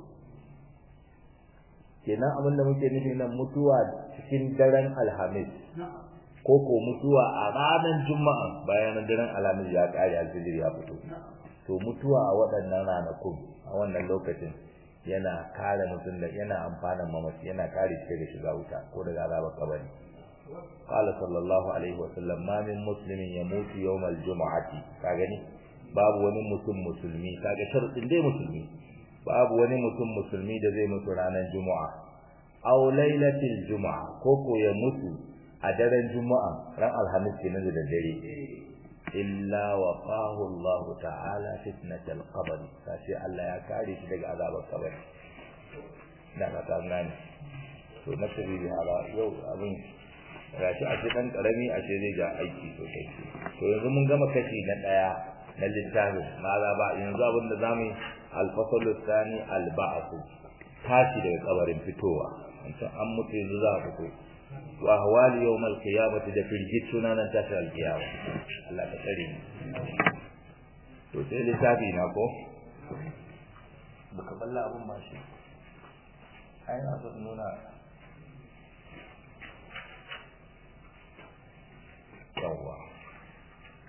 kenan abin da muke nufi nan mutuwa cikin daren alhamis ko ko mutuwa a ranar juma'a bayan daren alhamis ya kare alfijir ya fito to mutuwa a waɗannan ranakun a wannan lokacin yana kare mutum da yana amfanin mamaci yana kare shi daga shiga wuta ko daga azabar kabari قال صلى الله عليه وسلم ما من مسلم يموت يوم الجمعة كاغني باب wani mutum musulmi kaga sharadin dai musulmi babu wani mutum musulmi da zai mutu ranar juma'a aw lailatul juma'a ko ko ya mutu a daren juma'a ran alhamis kenan da dare illa waqahu Allah ta'ala fitnatal qabr sai Allah ya kare shi daga azabar kabari da ka gane to na tabi hala yau abin gashi a ce dan karami a ce zai ga aiki sosai to yanzu mun gama kashi na daya na littafin maza ba yanzu abin da zamu al-fasl thani al-ba'th tashi daga kabarin fitowa wancan an mutu yanzu za a fito wa ahwali yawm al-qiyamati da firgituna nan tashi al-qiyama Allah ka tsare ni to sai littafi na ko baka balla abun ma shi ai na so nuna yawwa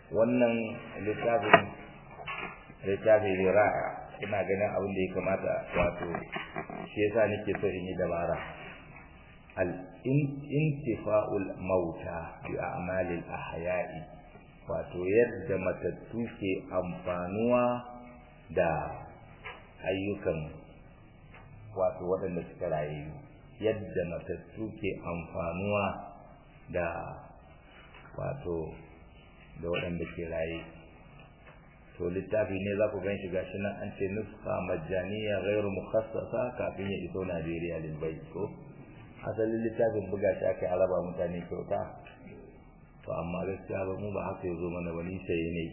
wannan littafin littafin rira'a ina ganin abin da ya kamata wato shi yasa nake so in yi dabara al intifa'ul mauta bi a'malil ahya'i wato yadda matattu ke amfanuwa da ayyukan wato waɗanda suka rayu yadda matattu ke amfanuwa da wato da waɗanda ke raye to littafi ne za ku gan shi gashi nan an ce nuska majaniya ghairu mukhassasa kafin ya iso Najeriya lil bai ko asalin littafin buga shi aka araba mutane kyauta to amma gaskiya ba mu ba haka yazo mana ba ni saye ne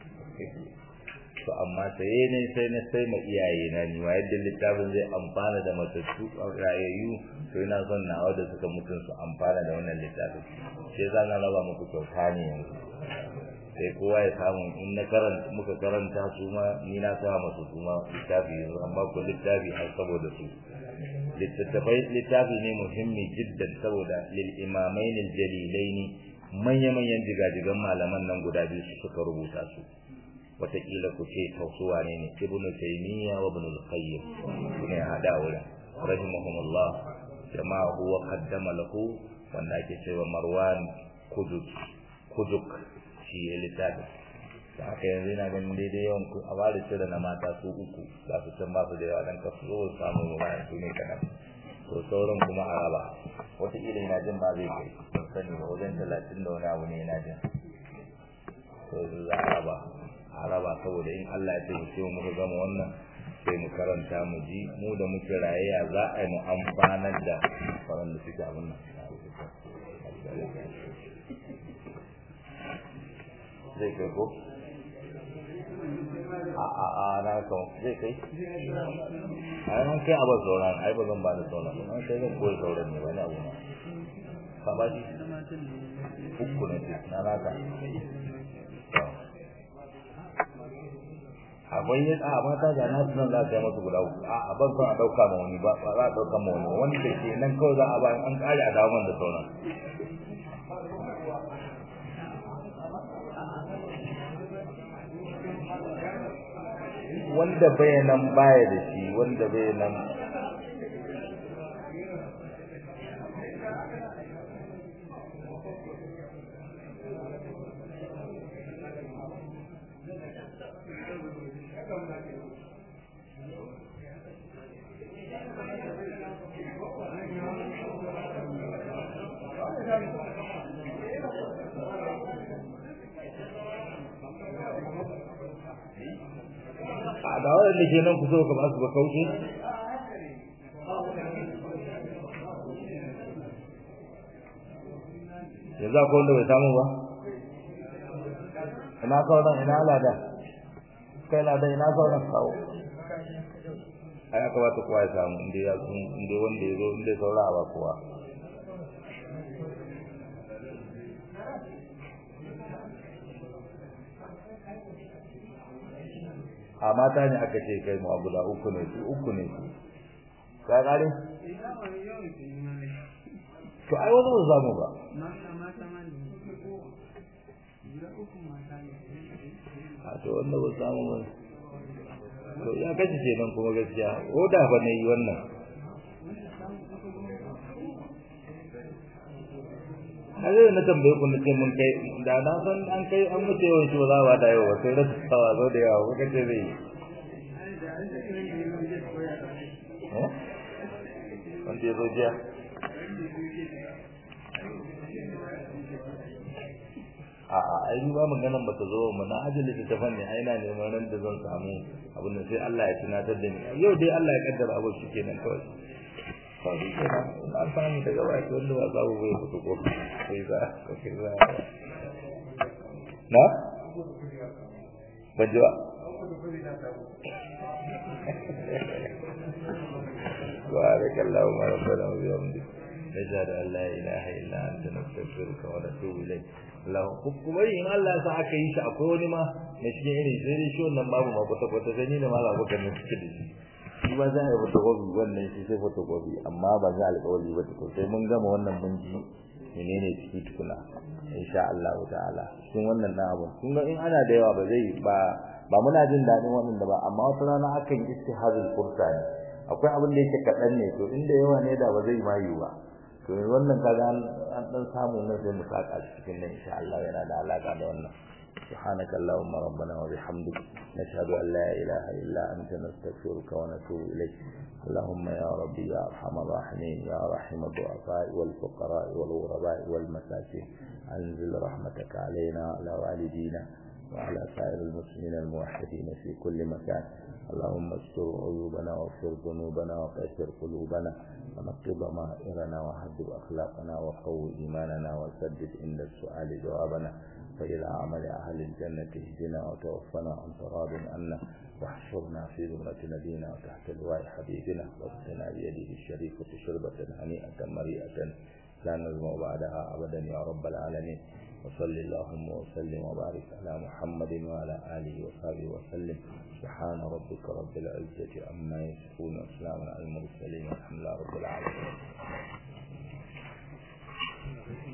to amma saye ne sai na sai ma iyaye na ni wa yadda littafin zai amfana da matattu rayayyu to ina son nawa da suka mutun su amfana da wannan littafin sai za na raba muku kyauta ne yanzu sai kowa ya samu in na karanta muka karanta su ma ni na sa masu su ma littafi yanzu amma ko littafi har saboda su littattafai littafi ne muhimmi jiddan saboda lil imamain al jalilaini manya manyan jigajigan malaman nan guda biyu su suka rubuta su wataƙila ku ce tausuwa ne ne ibn taymiya wa ibn al-qayyim ne hada wurin rahimahumullah jama'a huwa qaddama lahu wanda ake cewa marwan kuduk kuduk shi ya littafi da haka yanzu ina ganin daidai yawan ku a bada cire na mata su uku za su can ba su da yawa dan kasu zo samu mu bayan su ne kaɗan to sauran kuma a raba wataƙila ina jin ba zai kai ban sani ba wajen talatin da wani abu ne ina jin to za a raba a raba saboda in Allah ya taimake mu muka gama wannan sai mu karanta mu ji mu da muke rayayya za a yi mu amfanar da waɗanda suke abin nan zai kai ko a a a na kan zai kai ai man kai abar sauran ai ba zan ba da sauran ba an sai zan koyi sauran ne wani abu na ka ba shi uku ne na naka akwai yin a mata da na sunan za ta yi masu guda uku a ban son a ɗauka ma wani ba ba za a ɗauka ma wani wani da ke nan kawai za a bayan an ƙare a dawo da sauran wanda bai nan baya da shi wanda bai nan a da wanda ke nan kusa ka ba su ba kauce yanzu akwai wanda bai samu ba ina sauran ina lada kai lada ina sauran kawo ai aka ba ta kowa ya samu inda ya inda wanda ya zo inda ya saura a ba kowa a mata ne aka ce kai mu guda uku ne su uku ne su ka gane to ai wani ba zamu ba a to wanda ba samu ba to ya kace ce nan kuma gaskiya ko da ba ne wannan Hade na tambaye ku na ce mun kai da na san an kai an mutu yawan shi ba za ba da yawa sai rasu tawa zo da yawa kuka ce zai eh wanda ya zo jiya a a ai ba maganan ba ta zo mu na ajali ta tafan ne ai na neman ran da zan samu abin da sai Allah ya tunatar da ni yau dai Allah ya kaddara abu shi kenan kawai kawai kenan na samu daga baki wanda ba za mu bai fito ko sai za ko sai za na ban ji ba بارك اللهم ربنا وبحمدك نشهد ان لا اله الا انت نستغفرك ونتوب اليك Allah kuma in Allah ya sa aka yi shi akwai wani ma na cikin irin sai dai shi wannan babu ma kwata kwata sai ni da malam abokan ne suke da shi shi ba za a yi photocopy wannan shi sai photocopy amma ba za a alƙawari ba to sai mun gama wannan mun ji menene ciki tukuna insha Allah ta'ala cikin wannan na abu kun ga in ana da yawa ba zai ba ba muna jin dadin wannan da ba amma wata rana akan istihadul fursa ne akwai abin da yake kadan ne to inda yawa ne da ba zai ma yi ba to wannan kaga an dan samu ne sai mu saka cikin nan insha Allah yana da alaka da wannan سبحانك اللهم ربنا وبحمدك نشهد أن لا إله إلا أنت نستغفرك ونتوب إليك اللهم يا ربي يا أرحم الراحمين يا رحم الضعفاء والفقراء والغرباء والمساكين أنزل رحمتك علينا وعلى والدينا وعلى سائر المسلمين الموحدين في كل مكان اللهم استر عيوبنا واغفر ذنوبنا وقيسر قلوبنا ونقض ضمائرنا وحدد أخلاقنا وقوي إيماننا وسدد عند السؤال جوابنا فإلى عمل أهل الجنة اهدنا وتوفنا عن تراب عنا واحشرنا في ذمرة نبينا وتحت لواء حبيبنا واسقنا بيده الشريفة شربة هنيئة مريئة لا نزمع بعدها أبدا يا رب العالمين وصل اللهم وسلم وبارك على محمد وعلى آله وصحبه وسلم سبحان ربك رب العزة عما يصفون وسلام على المرسلين والحمد لله رب العالمين